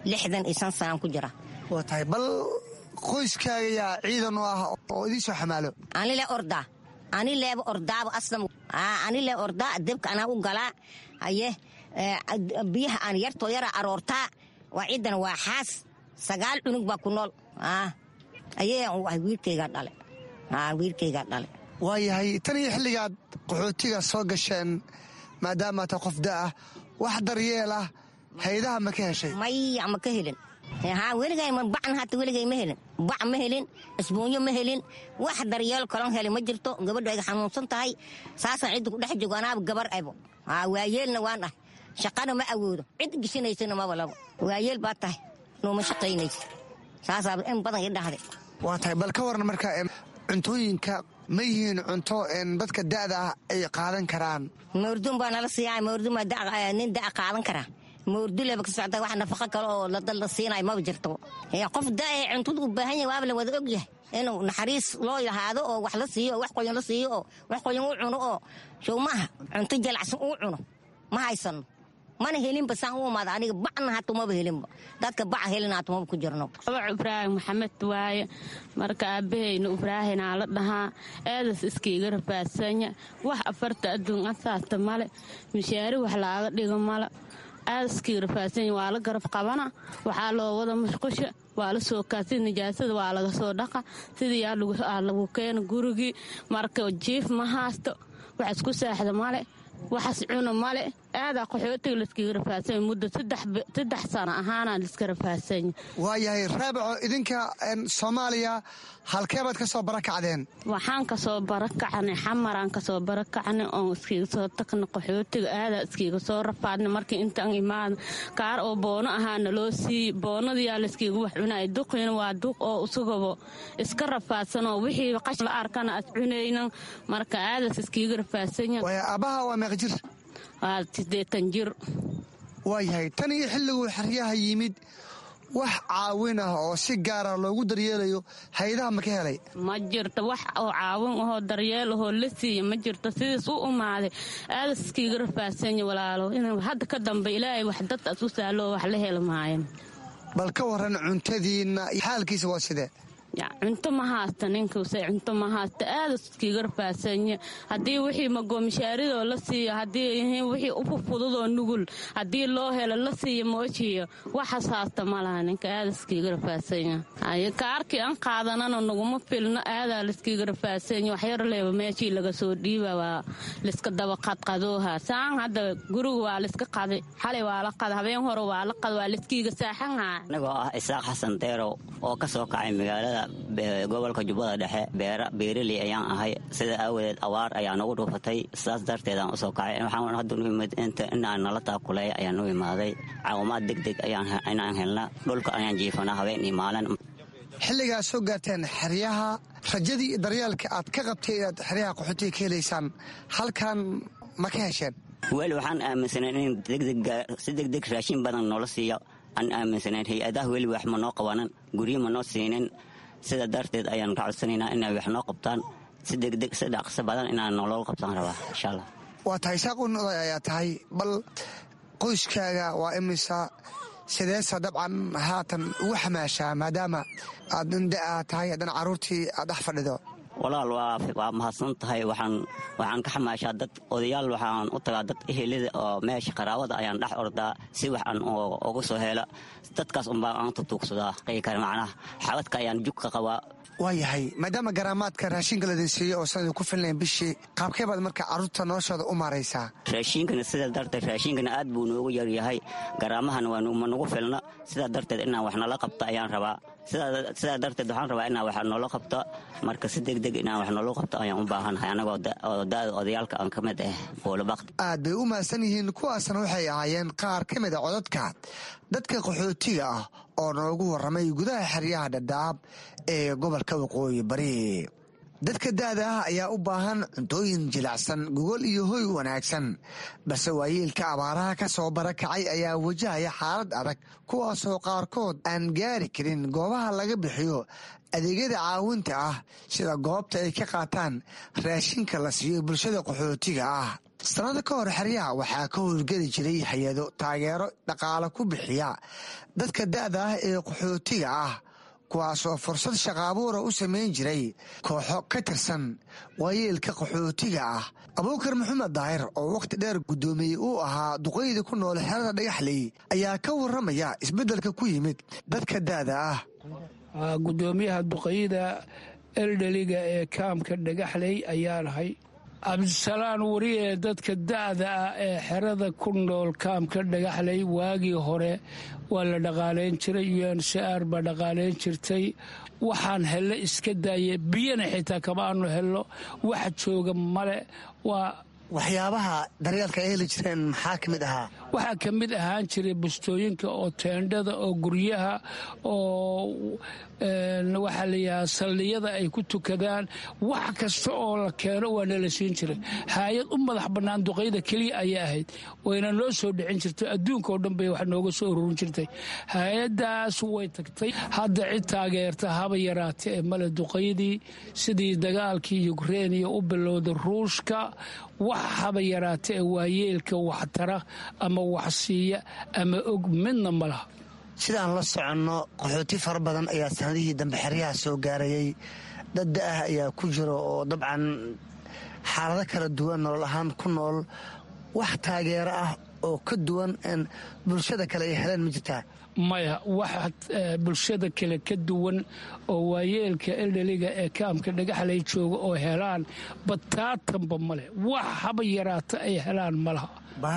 lixdan iyo shan sanaan ku jira waa tahay bal qoyskaaga yaa ciidan u ah oo idiin soo xamaalo anile ordaa ani leeba ordaaba aslam ani lee ordaa debka anaa u galaa haye biyaha aan yartoo yara aroortaa waa ciidan waa xaas sagaal cunug baa ku nool ayee wiilkaygaa dhale wiilkaygaa dhale waayahay tan iyo xilligaad qaxootiga soo gasheen maadaama ta qof da'ah wax daryeel ah haydaha ma ka heshay maya ma ka helin weligabacna hata weligay ma helin bac ma helin isbuunyo ma helin wax daryeel kalon heli ma jirto gabadhu ay xanuunsan tahay saasaan cidda ku dhex joogo anaaba gabar ebo waayeelna waan ah shaqana ma awoodo cid gishinaysana maba labo waayeel baa tahay nuuma shaqaynaysa saasaaba in badan i dhahday waa tahay bal ka waran marka cuntooyinka ma yihiin cunto dadka da'da ah ay qaadan karaan moordun baa nala siiya moordun baa nin da'a qaadan karaa moorduleba ka socda wax nafaqo kale oo la siinayo maba jirto qof da'e cuntada u baahan yahay waaba la wada og yahay inuu naxariis loo lahaado oo wax la siiyo oo wax qoyan la siiyo oo wax qoyan u cuno oo show maaha cunto jalacsan uu cuno ma haysano mana helinba saan u imaada aniga bacna hata maba helinba dadka baca helina hata maba ku jirno abac ibraahim maxamed waaye marka aabahayna ibraahinaa la dhahaa eedas iskaiga rafaadsanya wax afarta adduun asaasta male mishaari wax laaga dhigo male aadaskii rafaadsanya waa la garab qabana waxaa loo wada mashqusha waa la soo kaasi nijaasada waa laga soo dhaqa sidii aa lagu keena gurigii marka jiif ma haasto wax isku saaxda male waxas cuna male aadaa qaxootiga laskaga rafaasanya muddo saddex sano ahaana laiska rafaasanya waayahay raabaco idinka soomaaliya halkeebaad ka soo barakacdeen waxaan kasoo barakacnay xamaraan kasoo barakacnay oon iskiga soo tagna qaxootiga aadaa iskiga soo rafaadnay markii intaan imaada kaar oo boono ahaana loo siiyey boonadayaa layskiga wax cunay duqina waa duq oo isagabo iska rafaadsanoo wixii qash la arkana as cunaynan marka aadaas iskiga rafaasanya aabbaha waa meeq jir waa sideetan jir waayahay tan iyo xilliguu xeryaha yimid wax caawin ah oo si gaara loogu daryeelayo haydaha ma ka helay ma jirto wax oo caawin ahoo daryeel ahoo la siiya ma jirto sidiis u umaaday aadas iskiiga rafaasanya walaalo in hadda ka dambe ilaahay wax dadtaas u sahloo wax la heli maayan bal ka waran cuntadiinna xaalkiisa waa sidee cunto ma haasta ninkuse cunto ma haasta aadas iskiiga rafaasanya haddii wixii magoomishaarido la siiyo haddii wixii ufufududoo nugul haddii loo helo la siiyo moojiyo waxaas haasta ma laha ninka aadas iskiiga rafaasanya kaarkii aan qaadanana naguma filno aadaa laiskiiga rafaasanya waxyar leeba meeshii laga soo dhiiba waa laiska daba qadqadooha saan hadda guriga waa laiska qaday xalay waa la qada habeen hore waa la qada waa laiskiiga saaxanha anigoo ah isaaq xasan deerow oo ka soo kacay magaalada gobolka jubbada dhexe beeraley ayaan ahay sida aawadeed awaar ayaa nagu dhuufatay sidaas darteedaan usoo kacay waxaan hadda u imid inaan nala taakuleeya ayaan u imaaday caawimaad degdeg inaan helna dhulka ayaan jiifanaa habeen iyo maalin xilligaad soo gaarteen xeryaha rajadii iyo daryeelka aad ka qabtay inaad xeryaha qaxootiga ka helaysaan halkan ma ka hesheen weli waxaan aaminsanay in si degdeg raashin badan noola siiyo aan aaminsanayn hay-adaha weli wax ma noo qabanan guryo ma noo siinin sida darteed ayaan ka codsanaynaa inay wax noo qabtaan si degdeg si dhaqso badan inaan nolol qabtaan rabaa insha allah waa tahay saaq u noday ayaa tahay bal qoyskaaga waa imisa sideesa dabcan haatan ugu xamaashaa maadaama aad inda'aa tahay haddana carruurtii aad dhex fadhido walaal waa mahadsan tahay waxaan ka xamaashaa dad odayaal waxaan u tagaa dad ehelada oo meesha qaraabada ayaan dhex ordaa si wax aan uga soo helo dadkaas unbaa aan tutuugsadaa qeykar macnaha xabadka ayaan jug ka qabaa waa yahay maadaama garaamaadka raashinka ladin siiyo oo sanadin ku filnayn bishii qaabkee baad marka carruurta noloshooda u maaraysaa raashiinkana sidaa darteed raashiinkana aad buu noogu yaryahay garaamahana ma nagu filna sidaa darteed inaan wax nala qabto ayaan rabaa sidaa darteed waxaan rabaa inaan wax noola qabto marka si degdeg inaan wax noola qabto ayaan u baahanahay anagoo da'da odayaalka aan ka mid ah boolobakt aad bay u mahadsan yihiin kuwaasna waxay ahaayeen qaar ka mid a codadka dadka qaxootiga ah oo noogu warramay gudaha xeryaha dhadhaab ee gobolka waqooyi bari dadka da'da ah ayaa u baahan cuntooyin jilacsan gogol iyo hoy wanaagsan balse waayeelka abaaraha ka soo barakacay ayaa wajahaya xaalad adag kuwaasoo qaarkood aan gaari karin goobaha laga bixiyo adeegyada caawinta ah sida goobta ay ka qaataan raashinka la siiyo bulshada qaxootiga ah sanado ka hor xeryaha waxaa ka howlgeli jiray hay-ado taageero dhaqaale ku bixiya dadka da'da ah ee qaxootiga ah kuwaasoo fursad shaqaabuura u samayn jiray kooxo ka tirsan waayeelka qaxootiga ah abuukar maxamed daahir oo wakhti dheer guddoomiyey uu ahaa duqaydii ku nool xerada dhagaxley ayaa ka warramaya isbeddelka ku yimid dadka da'da ah gudoomiyaha duqayda eldheliga ee kaamka dhagaxley ayaa nahay cabdisalaan wari ee dadka da'da ah ee xerada ku nool kaamka dhagaxley waagii hore waa la dhaqaalayn jiray uncar baa dhaqaalayn jirtay waxaan helle iska daaye biyana xitaa kama aanu helno wax jooga male waa waxyaabaha daryeelka ay heli jireen maxaa ka mid ahaa waxaa ka mid ahaan jiray bustooyinka oo teendhada oo guryaha oo waxaa layihaha saldhiyada ay ku tukadaan wax kasta oo la keeno waa nala siin jiray haayad u madax bannaan duqayda keliya ayay ahayd wayna noo soo dhicin jirtay adduunka oo dhan bay wax nooga soo ururin jirtay hay-addaas way tagtay hadda cid taageerta haba yaraate ee male duqaydii sidii dagaalkii yukreiniya u bilowda ruushka wax haba yaraate ee waayeelka waxtara ama waxsiiya ama og midna ma laha sidaan la soconno qaxooti fara badan ayaa sanadihii dambe xeryaha soo gaarayay dad da-ah ayaa ku jira oo dabcan xaalado kala duwan nolol ahaan ku nool wax taageero ah oo ka duwan bulshada kale ay heleen ma jirtaa maya wax bulshada kale ka duwan oo waayeelka eldheliga ee kaamka dhagaxlay jooga oo helaan bataatanba male wax haba yaraata ay helaan malaha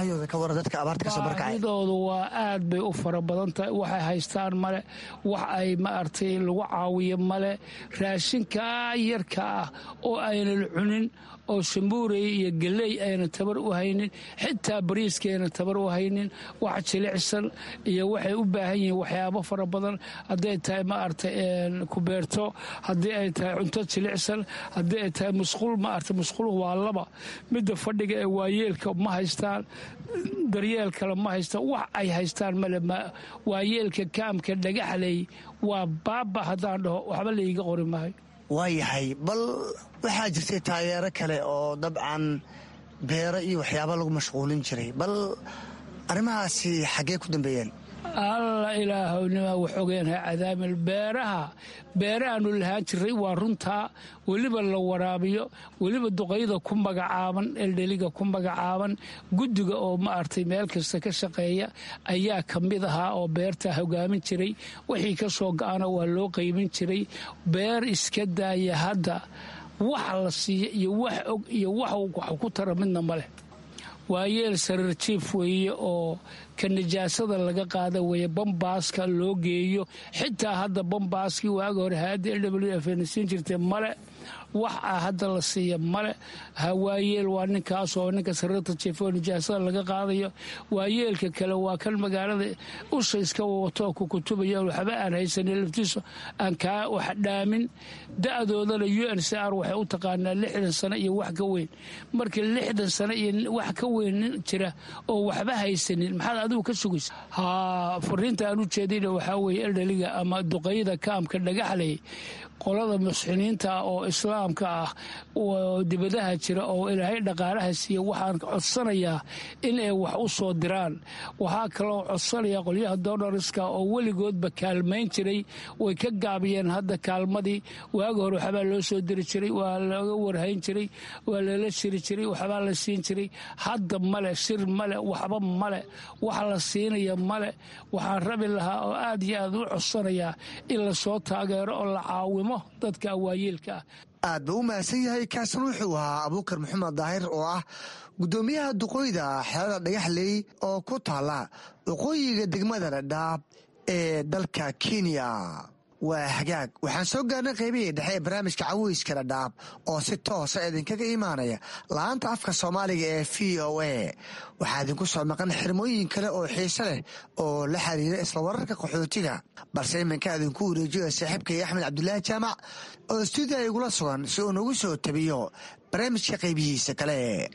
baahidoodu waa aad bay u fara badan tahay waxay haystaan male wax ay maaragtay lagu caawiyo male raashinkaa yarka ah oo aynan cunin oo sambuurey iyo geley ayna tabar u haynin xitaa bariiska ayna tabar u haynin wax jilicsan iyo waxay u baahan yihiin waxyaabo fara badan hadday tahay maaragtay kubeerto haddii ay tahay cunto jilicsan haddii ay tahay musquul maaragtay musquul waa laba midda fadhiga ee waayeelka ma haystaan daryeel kale ma haystaan wax ay haystaan male waayeelka kaamka dhagaxley waa baaba haddaan dhaho waxba layga qori maayo waayahay bal waxaa jirtay taageero kale oo dabcan beero iyo waxyaaba lagu mashquulin jiray bal arrimahaasi xaggee ku dambeeyeen alla ilaahownima waxogeenha cadaamil beeraha beerahaanu lahaan jiray waa runtaa weliba la waraabiyo weliba duqayda ku magacaaban eldheliga ku magacaaban guddiga oo maaragtay meel kasta ka shaqeeya ayaa ka mid ahaa oo beerta hogaamin jiray wixii ka soo ga-ana waa loo qaybin jiray beer iska daaya hadda wax la siiya iyo wax og iyo wax wax ku tara midna ma leh waayeel sariir jiif weeye oo ka nijaasada laga qaada weeye bambaaska loo geeyo xitaa hadda bambaaskii waaga hore hay-adda l w f nasiin jirtay male wax ah hadda la siiya male hawaayeel waa ninkaasoo ninka sariirta jiif oo nijaasada laga qaadayo waayeelka kale waa kan magaalada usha iska wato ku kutubaya waxba aan haysanin laftiisu aan kaa wax dhaamin da-doodana u n c r waxay u taqaanaa lixdan sano iyo wax ka weyn markii lixdan sano iyo wax ka weyn nin jira oo waxba haysanin maxaad adigu ka sugaysa ha fariinta aan u jeedina waxaa weeye eldheliga ama duqayda kaamka dhagaxley qolada musxiniinta oo islaamka ah oo dibadaha jira oo ilaahay dhaqaalaha siiya waxaan codsanayaa in ay wax u soo diraan waxaa kaloo codsanayaa qolyaha donariska oo weligoodba kaalmayn jiray way ka gaabiyeen hadda kaalmadii waaga hore waxbaa loo soo diri jiray waa laga warhayn jiray waa lala shiri jiray waxbaa la siin jiray hadda male shir male waxba male wax la siinaya male waxaan rabi lahaa oo aad iyo aad u codsanayaa in lasoo taageero oo la caawimo dadka awaayeelka ah aad buu u mahadsan yahay kaasan wuxuu ahaa abuukar maxamed daahir oo ah guddoomiyaha duqooyda xeelada dhagaxley oo ku taala waqooyiga degmada dhadhaab ee dalka kenya waa hagaag waxaan soo gaarnay qaybihii dhexe ee barnaamijka caweyska dhadhaab oo si toosa idinkaga imaanaya la-aanta afka soomaaliga ee v o a waxaa idinku soo maqan xirmooyin kale oo xiise leh oo la xiriira isla wararka qaxootiga balse iminka idinku wareejiyo saaxiibkay axmed cabdulaahi jaamac oo stuudiya igula sugan si uu nagu soo tabiyo barnaamijka qaybihiisa kale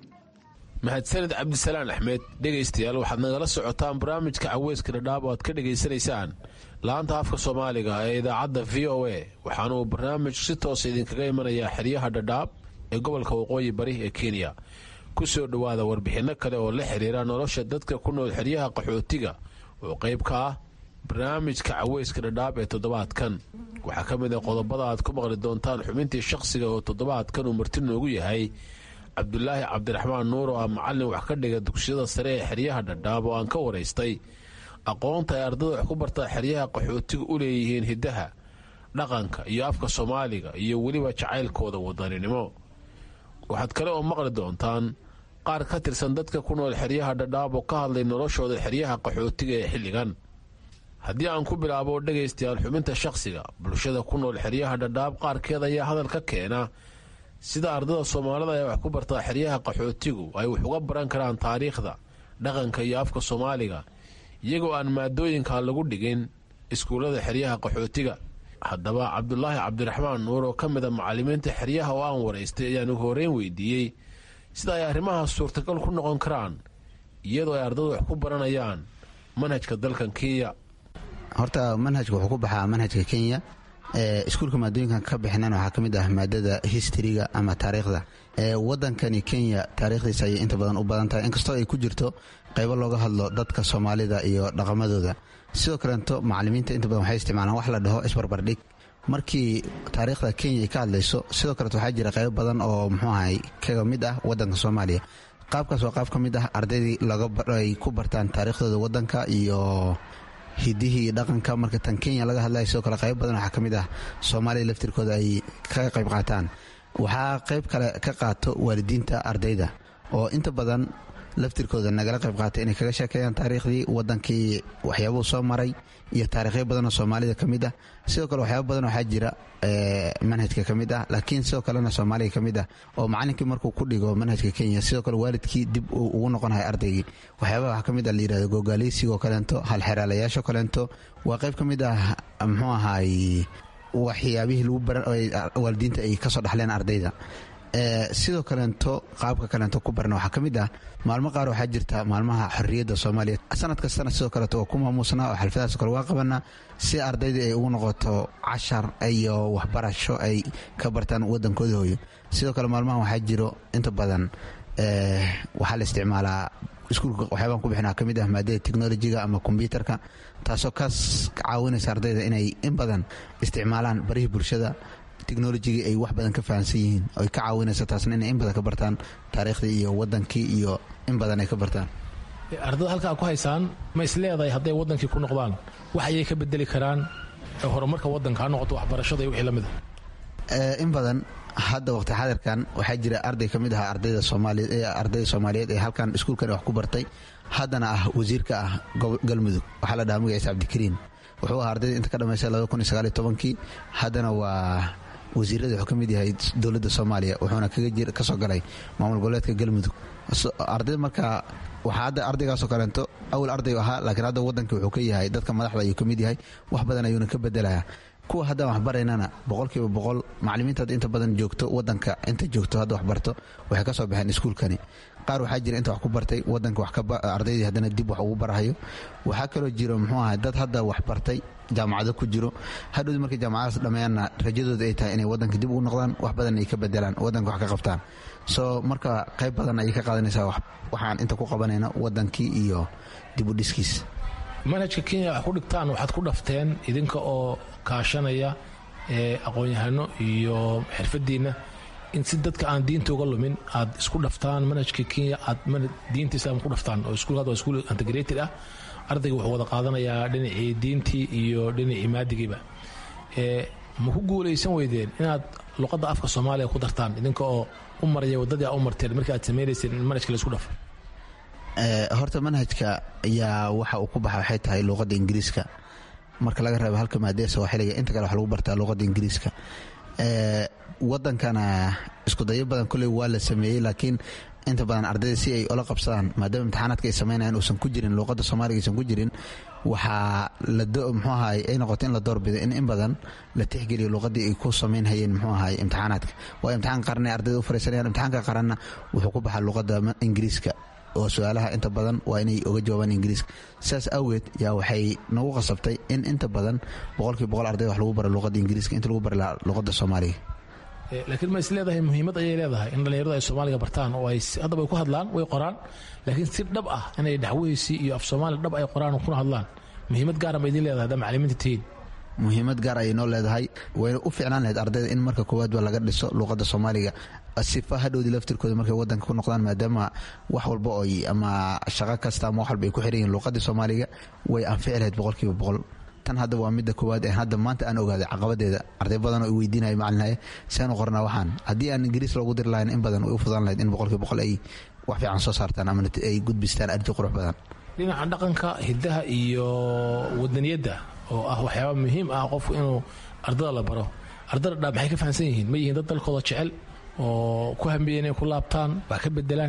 mahadsaned cabdisalaan axmed dhegaystayaal waxaad nagala socotaan barnaamijka caweyska dhadhaab oo aad ka dhegaysanaysaan laanta afka soomaaliga ee idaacadda v o a waxaana uu barnaamij si toosa idinkaga imanayaa xeryaha dhadhaab ee gobolka waqooyi bari ee kenya ku soo dhowaada warbixinno kale oo la xiriira nolosha dadka ku nool xeryaha qaxootiga oo qayb ka ah barnaamijka caweyska dhadhaab ee toddobaadkan waxaa ka mid ah qodobada aad ku maqli doontaan xubintii shaqsiga oo toddobaadkan uu marti noogu yahay cabdulaahi cabdiraxmaan nuur oo ah macallin wax ka dhiga dugsiyada sare ee xeryaha dhadhaab oo aan ka waraystay aqoonta ay ardada wax ku bartaa xeryaha qaxootiga u leeyihiin hiddaha dhaqanka iyo afka soomaaliga iyo weliba jacaylkooda wadaninimo waxaad kale oo maqli doontaan qaar ka tirsan dadka ku nool xeryaha dhadhaab oo ka hadlay noloshooda xeryaha qaxootiga ee xilligan haddii aan ku bilaabo dhegaystayaal xubinta shaqsiga bulshada ku nool xeryaha dhadhaab qaarkeed ayaa hadal ka keena sida ardada soomaalida ee wax ku bartaa xeryaha qaxootigu ay wax uga baran karaan taariikhda dhaqanka iyo afka soomaaliga iyagoo aan maadooyinka lagu dhigin iskuullada xeryaha qaxootiga haddaba cabdulaahi cabdiraxmaan nuur oo ka mida macallimiinta xeryaha oo aan waraystay ayaan ugu horeyn weydiiyey sida ay arrimahaas suurtagal ku noqon karaan iyadoo ay ardadu wax ku baranayaan manhajka dalkan kenya horta manhajka wuxuu ku baxaa manhajka kenya iskuulka maadooyinkan ka bixinan waxaa ka mid ah maadada historyga ama taariikhda wadankani kenya taariikhdiisa ayay inta badan u badan tahay inkastoo ay ku jirto qaybo looga hadlo dadka soomaalida iyo dhaqamadooda sidoo kaleeto macalimiinta inta badan waxay isticmaalaan wax la dhaho isbarbardhig markii taariikhda kenya ay ka hadlayso sidoo kaleeto waxaa jira qaybo badan oo muxuu ahay kaga mid ah wadanka soomaaliya qaabkaas waa qaab ka mid ah ardaydii ay ku bartaan taariikhdooda wadanka iyo hidihii dhaqanka marka tan kenya laga hadlaya sidoo kale qaybo badan waxaa ka mid ah soomaaliya laftirkooda ay kaga qayb qaataan waxaa qayb kale ka qaato waalidiinta ardayda oo inta badan laftirkooda nagala qayb qaata inay kaga sheekeeyaan taariikhdii wadankii waxyaabuu soo maray iyo taariikhyo badanoo soomaalida ka mid ah sidoo kale waxyaaba badan waxaa jira manhajka ka mid ah laakiin sidoo kalena soomaaliga ka mid ah oo macalinkii markuu ku dhigo manhajka kenya sidoo kale waalidkii dib uu ugu noqonahay ardaygii waxyaabaha waxaa ka mid ah layirahdo gogaaleysigoo kaleento halxeraalayaasho kaleento waa qayb ka mid ah muxuu ahaay waxyaabihii lagu waalidiinta ay kasoo dhaxleen ardayda sidoo kaleento qaabka kaleento ku barna waxaa ka mid ah maalmo qaar waxaa jirta maalmaha xorriyadda soomaaliya sanad kastana sidoo kaleeto waa ku maamuusnaa oo xalfadahaas kale waa qabanaa si ardayda ay ugu noqoto cashar iyo waxbarasho ay ka bartaan wadankooda hooyo sidoo kale maalmahan waxaa jiro inta badan waxaa la isticmaalaa iskuulka waxyaabaan ku bixinaa ka mid ah maadada technolojiga ama kombyuutarka taasoo kaas caawinaysa ardayda inay in badan isticmaalaan barihii bulshada technolojigii ay wax badan ka fahamsan yihiin oy ka caawinaysa taasna inay in badan ka bartaan taariikhdii iyo wadankii iyo in badan ay ka bartaan ardada halkaa ku haysaan ma isleedahay hadday wadankii ku noqdaan wax ayay ka bedeli karaan horumarka wadanka ha noqoto waxbarashada iyo wixii lamid a in badan hadda waqti xadirkan waxaa jira arday ka mid ahaa ardayda soomaaliyeed ee halkan iskuulkan wax ku bartay haddana ah wasiirka ah galmudug waxaa la dhahaa magaciisa cabdikariin wuxuu ahaa ardayda inta ka dhamaystay kii haddana waa wasiirada wuxuu ka mid yahay dowladda soomaaliya wuxuuna kasoo galay maamul goboleedka galmudug ardayda markaa waxaa hadda ardaygaasoo kaleento awal arday ahaa laakiin hadda wadankii wuxuu ka yahay dadka madaxda ayuu ka mid yahay wax badan ayuuna ka bedelayaa kuwa haddaan waxbaraynana boqolkiiba boqol macalimiinta hadda inta badan joogto wadanka inta joogto hadda waxbarto waxay ka soo baxeen iskuulkani qaar waxaa jira inta wax ku bartay wadanka ardaydii haddana dib wax ugu barahayo waxaa kaloo jiro muxuu ahay dad hadda wax bartay jaamacado ku jiro hadhowdi markay jaamacadaas dhammeeyaanna rajadooda ay tahay inay wadanka dib ugu noqdaan wax badan ay ka bedelaan wadanka wax ka qabtaan soo marka qayb badan ayay ka qaadanaysaa waxaan inta ku qabanayna wadankii iyo dib u dhiskiis manhajka kenya wax ku dhigtaan waxaad ku dhafteen idinka oo kaashanaya aqoon-yahano iyo xirfadiinna in si dadka aan diinta uga lumin aad isku dhaftaan manhajka kenya aad diinta islaamka ku dhaftaan oo iskuulka waa iskuul integrated ah ardayga wuxuu wada qaadanayaa dhinacii diintii iyo dhinacii maadigiiba ma ku guulaysan weydeen inaad luqadda afka soomaaliya ku dartaan idinka oo u maraya waddadii aa u marteen markii aad samaynayseen in manhajka la isku dhafo horta manhajka ayaa waxa uu ku baxa waxay tahay luuqadda ingiriiska marka laga reebo halka maadee sawaaxiliga inta kale wax lagu bartaa luuqadda ingiriiska wadankana iskudayo badan koley waa la sameeyey laakiin inta badan ardayda si ay ola qabsadaan maadaama imtixaanaadka ay sameynayaan uusan ku jirin luuqadda soomaaliga aysan ku jirin waxaa muxuu ahaay ay noqotay in la doorbido in in badan la tixgeliyo luuqadii ay ku samaynhayeen muxuu ahaay imtixaanaadka waa imtixaan qaran ay ardayda u fariisanayaan imtixaanka qaranna wuxuu ku baxaa luuqadda ingiriiska oo su-aalaha inta badan waa inay oga jawaabaan ingiriiska sidaas awgeed yaa waxay nagu qasabtay in inta badan boqolkii boqol arday wax lagu bara luuqadda ingiriiska inta lagu bari lahaa luuqadda soomaaliga laakiin ma is leedahay muhiimad ayay leedahay in dhallinyaradu ay soomaaliga bartaan oo ay haddaba ay ku hadlaan way qoraan laakiin si dhab ah inay dhaxweysii iyo af soomaali dhab ay qoraan oo kuna hadlaan muhiimad gaara ma idin leedahay haddaa macalimiinta tihiin muhiimad gaar ayay noo leedahay wayna u fiicnaan lahayd ardayda in marka koowaadba laga dhiso luuqadda soomaaliga sifa hadhowdii laftirkooda markay wadanka ku noqdaan maadaama wax walba oy ama shaqo kasta ama wax walba ay ku xiran yihin luuqadii soomaaliga way anfici lahayd boqolkiiba boqol tan hadda waa midda koowaad ee hadda maanta aan ogaaday caqabadeeda arday badan oo i weydiinaya macalinhaye seanu qornaa waxaan haddii aan ingiriis loogu diri lahayn in badan way u fudaan lahayd in boqolkiiba boqol ay wax fiican soo saartaan ama ay gudbistaan arday qurux badan dhinaca dhaqanka hidaha iyo wadaniyadda oo ah waxyaaba muhiim ah qofku inuu ardada la baro ardada dhaa maxay ka fahamsan yihiin ma yihiin dad dalkooda jecel oo ku hambiya inay ku laabtaan waa ka bedelaan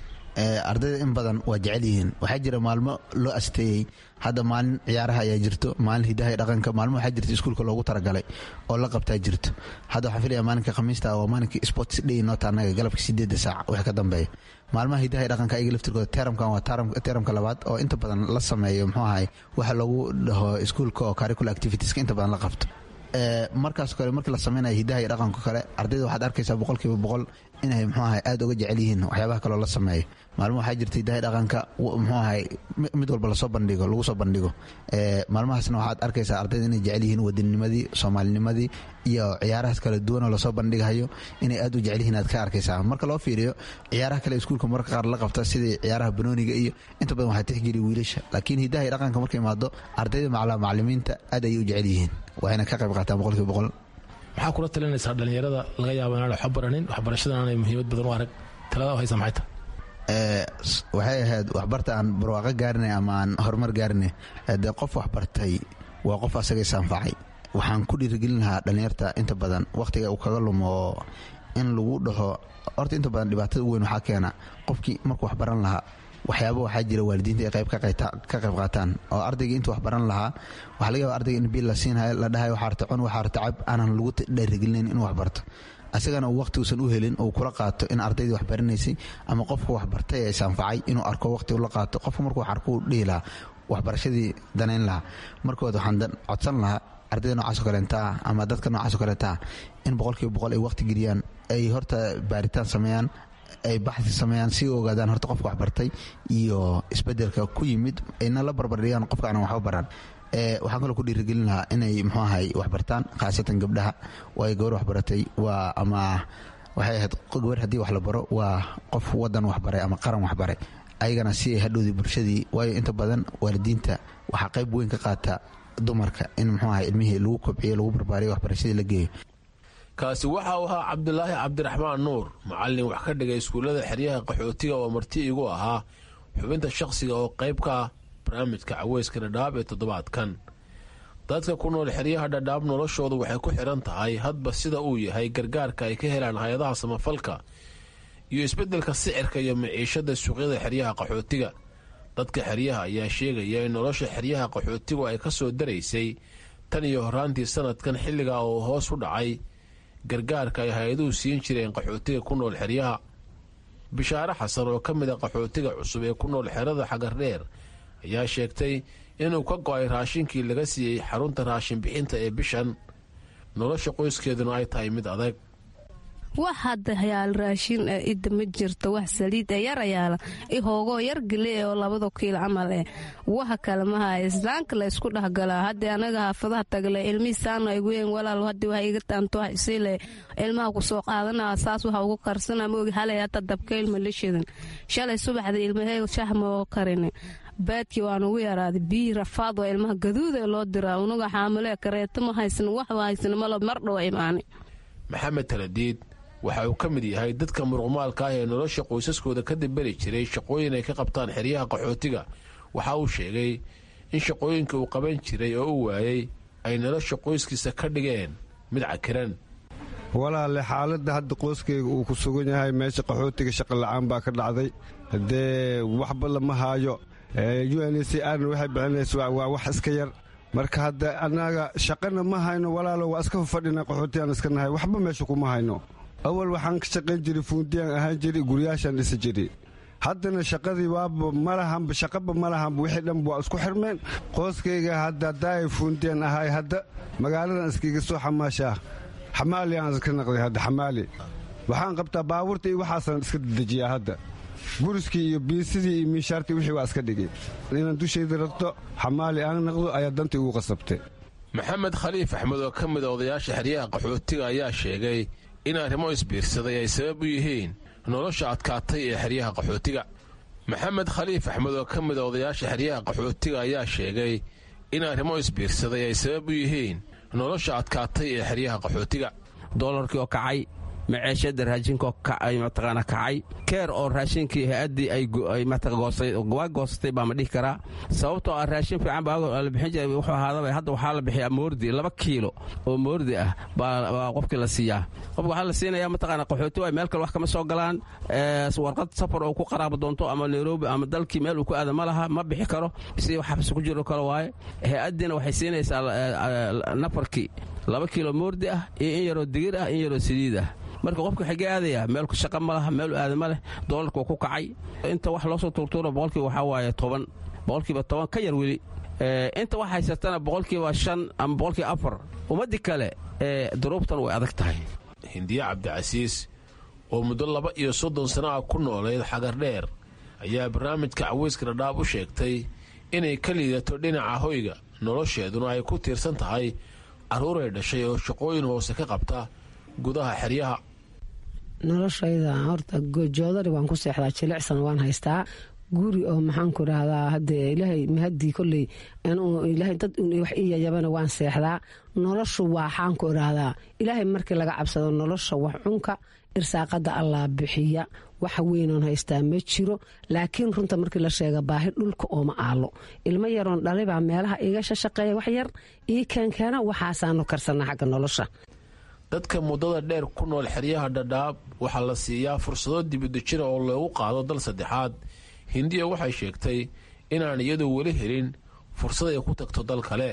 ardayda in badan waa jecel yihiin waxaa jira maalmo loo asteeyey hadda maalin ciyaaraha ayaa jirto maalin hidaha dhaqanka maalmo waxaa jirta iskuulka loogu talagalay oo la qabtaa jirto hadda waxaan filaya maalinka khamiista waa maalinkii sports day noota annaga galabka sideedda saac wixii ka dambeeya maalmaha hidaha dhaqanka ayaga laftirkooda teramkan waa teramka labaad oo inta badan la sameeyo muxuu ahay waxa loogu dhaho iskuulka oo curricular activitieska inta badan la qabto markaas kale markii la sameynaya hidaha iyo dhaqanka kale ardayda waxaad arkaysaa boqolkiiba boqol inay muxuu ahay aad uga jecel yihiin waxyaabaha kaloo la sameeyo maalmo waxaa jirta hidaha dhaqanka muxuu ahay mid walba lasoo bandhigo lagu soo bandhigo maalmahaasna waxaad arkaysaa ardayda inay jecel yihiin wadanninimadii soomaalinimadii iyo ciyaarahaas kala duwanoo lasoo bandhigayo inay aad u jecel yihiin aad ka arkaysaa marka loo fiiriyo ciyaaraha kale iskuulka marka qaar la qabta sidii ciyaaraha banooniga iyo inta badan waxaa tixgeliya wiilasha laakiin hidaha iyo dhaqanka marka imaado ardayda macalimiinta aad ayay u jecel yihiin waxayna ka qayb qaataan boqolkiiba boqol maxaa kula talinaysaa dhallinyarada laga yaabo inaan waxba baranin waxbarashadan aanay muhiimad badan u arag talada haysa maxay tahay waxay ahayd waxbarta aan barwaaqo gaarinay ama aan horumar gaarinay dee qof waxbartay waa qof asaga isanfacay waxaan ku dhiirigelin lahaa dhallinyarta inta badan wakhtiga uu kaga lumo in lagu dhaho horta inta badan dhibaatada u weyn waxaa keena qofkii markuu waxbaran lahaa waxyaaba waxaa jira waalidiinta ay qayb ka qayb qaataan oo ardayga intuu wax baran lahaa waxaa laga yaba ardayga in biil la siinhayo la dhahayo waxaa rta cun waxaa rta cab aanan lagu dhiirigelinayn inuu waxbarto asagana uu waqti uusan u helin uu kula qaato in ardaydii wax baranaysay ama qofka waxbartay ee isanfacay inuu arko waqti ula qaato qofka markuu wax arko uu dhihi lahaa waxbarashadii danayn lahaa markood waxaan codsan lahaa ardayda noocaasoo kaleentaa ama dadka noocaasoo kaleentaa in boqolkiiba boqol ay waqti geliyaan ay horta baaritaan sameeyaan ay baxsi sameeyaan si ogaadaan horta qofka waxbartay iyo isbedelka ku yimid ayna la barbardhigaan qofka aanan waxba baran waxaan kaloo ku dhiirigelin lahaa inay muxuu ahay waxbartaan khaasatan gabdhaha waayo gabar waxbaratay waa ama waxay ahayd gabar haddii wax la baro waa qof wadan waxbaray ama qaran waxbaray ayagana si ay hadhowdii bulshadii waayo inta badan waalidiinta waxaa qayb weyn ka qaata dumarka in muxuu ahay ilmihii lagu kobciyo lagu barbaariyo waxbarashadii la geeyo kaasi waxa uu ahaa cabdulaahi cabdiraxmaan nuur macallin wax ka dhigay iskuullada xeryaha qaxootiga oo marti igu ahaa xubinta shakhsiga oo qayb ka ah barnaamijka caweyska dhadhaab ee toddobaadkan dadka ku nool xeryaha dhadhaab noloshoodu waxay ku xidhan tahay hadba sida uu yahay gargaarka ay ka helaan hay-adaha samafalka iyo isbeddelka sicirka iyo maciishada suuqyada xeryaha qaxootiga dadka xeryaha ayaa sheegaya in nolosha xeryaha qaxootigu ay ka soo daraysay tan iyo horaantii sanadkan xilligaa oo hoos u dhacay gargaarka ay hay-aduhu siin jireen qaxootiga ku nool xeryaha bishaare xasan oo ka mid a qaxootiga cusub ee ku nool xerada xagardheer ayaa sheegtay inuu ka go-ay raashinkii laga siiyey xarunta raashin bixinta ee bishan nolosha qoyskeeduna ay tahay mid adag wax hadda yaal raashin idda ma jirto wax saliid ee yar ayaala ihoogoo yar gele oo labada kiilo camal eh waxa kale mahaya islaanka la isku dhexgalaa haddii anaga haafadaha tagle ilmihii saana igu yeen walaal haddii waxa iga taanto wax isiile ilmaha ku soo qaadanaa saas waxa ugu karsana maogi halay hata dabka ilma la shidan shalay subaxda ilmahee shax moo karin baadkii waan ugu yaraaday biyi rafaad oo ilmaha gaduuda loo diraa unaga xaamilee kareeto ma haysan wax haysan malo mar dhow imaani maxamed taladiid waxa uu ka mid yahay dadka muruqmaalka ah ee nolosha qoysaskooda ka dambari jiray shaqooyin ay ka qabtaan xeryaha qaxootiga waxa uu sheegay in shaqooyinka uu qaban jiray oo u waayey ay nolosha qoyskiisa ka dhigeen mid cakiran walaale xaaladda hadda qoyskayga uu ku sugan yahay meesha qaxootiga shaqa la'aan baa ka dhacday haddee waxba lama haayo u n c rna waxay bixinaysa waa wax iska yar marka hadda annaga shaqana ma hayno walaalo waa iska fadhina qaxootigaan iska nahay waxba meesha kuma hayno awal waxaan ka shaqayn jiray fuundiyaan ahaan jiray guryaashaan dhisi jiray haddana shaqadii waaba malahanba shaqaba malahanba wixii dhanba waa isku xirmeen qooskayga hadda haddaa ay fuundiyaan ahay hadda magaaladan iskiga soo xamaashaa xamaali aan iska naqday hadda xamaali waxaan qabtaa baabuurta iyo waxaasaan iska dejiyaa hadda guriskii iyo biisidii iyo miishaartii wixii waa iska dhigay inaan dushayda ragto xamaali aan naqdo ayaa danta igu qasabtay maxamed khaliif axmed oo ka mid a odayaasha xeryaha qaxootiga ayaa sheegay in arrimo isbiirsaday ay sabab u yihiin nolosha adkaatay ee xeryaha qaxootiga maxamed khaliif axmed oo ka mid a odayaasha xeryaha qaxootiga ayaa sheegay in arrimo isbiirsaday ay sabab u yihiin nolosha adkaatay ee xeryaha qaxootiga doolarkii oo kacay maceeshada raashinkaoo mataqaana kacay keer oo raashinkii hay-addii ay waa goosatay baa ma dhihi karaa sababtoo ah raashin fiican baa la bixin jiray wuxuu ahaadaba hadda waxaa la bixiyaa moordi laba kiilo oo moordi ah baa qofkii la siiyaa qofka waxaa la siinayaa mataqaana qaxooti waay meel kale wax kama soo galaan warqad safar oo ku qaraabo doonto ama nairobi ama dalkii meel uu ku aada ma laha ma bixi karo si xabsi ku jiro kale waaye hay-addiina waxay siinaysaa nafarkii laba kiilo moordi ah iyo in yaroo digir ah in yaroo saliid ah marka qofka waxay ga aadayaa meelku shaqa ma laha meel aada ma leh doolarka waa ku kacay inta wax loo soo tuurtuura boqolkiiba waxaa waaye toban boqolkiiba toban ka yar weli inta wax haysatana boqolkiiba shan ama boqolkiiba afar ummaddii kale duruubtan way adag tahay hindiye cabdicasiis oo muddo laba iyo soddon sana ah ku noolayd xagar dheer ayaa barnaamijka caweyska dhadhaab u sheegtay inay ka liidato dhinaca hoyga nolosheeduna ay ku tiirsan tahay carruuray dhashay oo shaqooyin hoose ka qabta gudaha xeryaha noloshayda horta joodari waan ku seexdaa jilicsan waan haystaa guri oo maxaanku idhaahdaa hadee ilaahay mahadii kolley ilaahay dad wax ii yayabana waan seexdaa noloshu waxaanku idhaahdaa ilaahay markii laga cabsado nolosha wax cunka irsaaqada allaa bixiya waxa weynoon haystaa ma jiro laakiin runta markii la sheega baahi dhulka ooma aalo ilmo yaroon dhalibaa meelaha iga shashaqeeya wax yar ii keenkeena waxaasaanu karsana xagga nolosha dadka muddada dheer ku nool xeryaha dhadhaab waxaa la siiyaa fursado dibudejina oo loogu qaado dal saddexaad hindiya waxay sheegtay inaan iyadu weli helin fursad ay ku tagto dal kale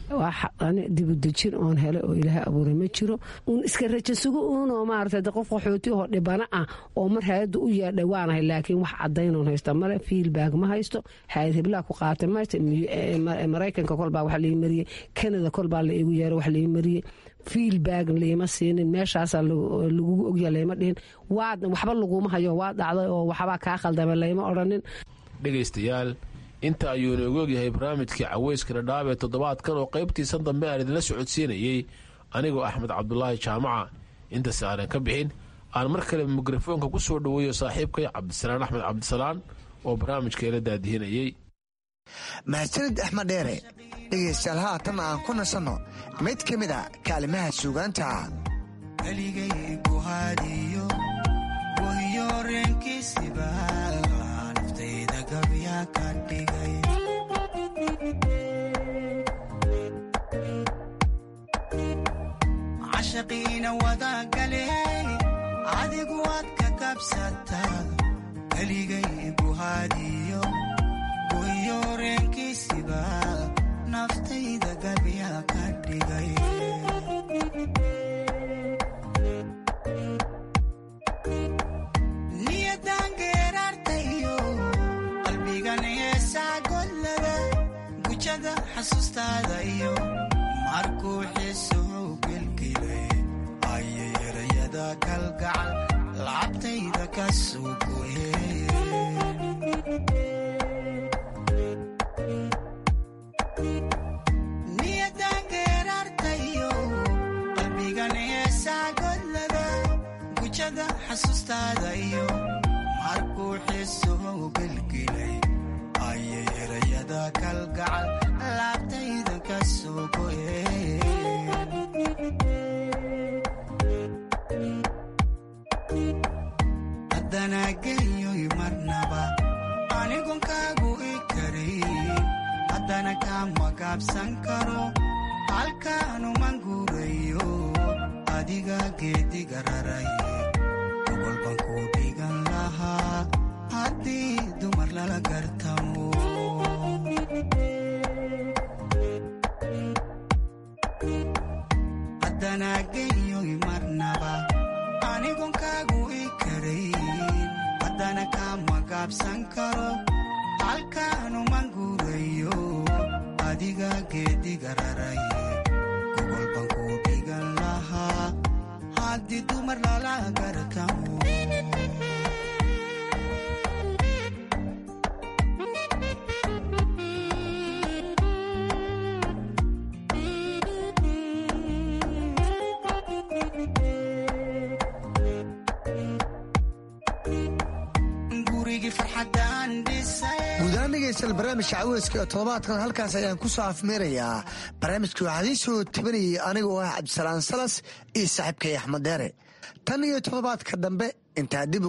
dibudejin oon hele oo ilaaha abuuray ma jiro uun iska rajasugo uunoo maarata de qof qaxootiyahoo dhibana ah oo mar hay-adda u yeedhay waanahay laakiin wax cadaynoon haysta male fiilbaag ma haysto hay-ad hiblaa ku qaatay ma haysto maraykanka kolbaa wax lii mariyey kanada kolbaa la igu yeero wax lii mariyey fiilbaag liima siinin meeshaasaa lagugu ogya layma dhihin waxba laguma hayo waa dhacday oo waxbaa kaa khaldama layma odhanin dhegaystayaal inta ayuu inoogu ogyahay barnaamijkii caweyska dhadhaab ee toddobaadkan oo qaybtiisan dambe aan idinla socodsiinayey anigoo axmed cabdulaahi jaamaca intaas aanan ka bixin aan mar kale mikrofoonka ku soo dhoweeyo saaxiibkay cabdisalaan axmed cabdisalaan oo barnaamijka ila daadihinayey mahadsanid axmed dheere dhegaystayaal haatan aan ku nasanno mid ka mid a kaalimaha suugaanta cashaqiina wadagale adigu waad ka kabsataa keligay buhaadiyo goyoreenkiisiba naftayda gabya ka dhigay niyadan geeraartayo qalbigan heesaa gollada gujada xasuustaada iyo markuu xiisuhu gelgelay ayay erayada kalgacal lacabtayda ka soo goyeen geeraartayo qalbigan heesaa godlada gujada xasuustaada iyo markuu xiisuhu gelgelay ayay erayada kalgacal laabtayda ka soo goyeen haddana geyoy marnaba anigon kaagu i karayn haddana kama gaabsan karo halkaanuman guurayo adiga geediga raray ogolban ku dhigan lahaa haddii dumar lala gartamo haddana geyoy marnaba anigon kaagu i karayn haddana kama gaabsan karo halkaanuman guurayo adiga geediga raray gogolban ku dhigan lahaa haddii dumar lala gartamo gurigii farxadaan dhisay guudahaan dhegaystayaal barnaamijka caweyska ee toddobaadkan halkaas ayaan ku soo afmeerayaa barnaamijkii waxaa idiin soo tabanayay aniga oo ah cabdisalaan salas iyo saaxiibkay axmed deere tan iyo toddobaadka dambe intaa dib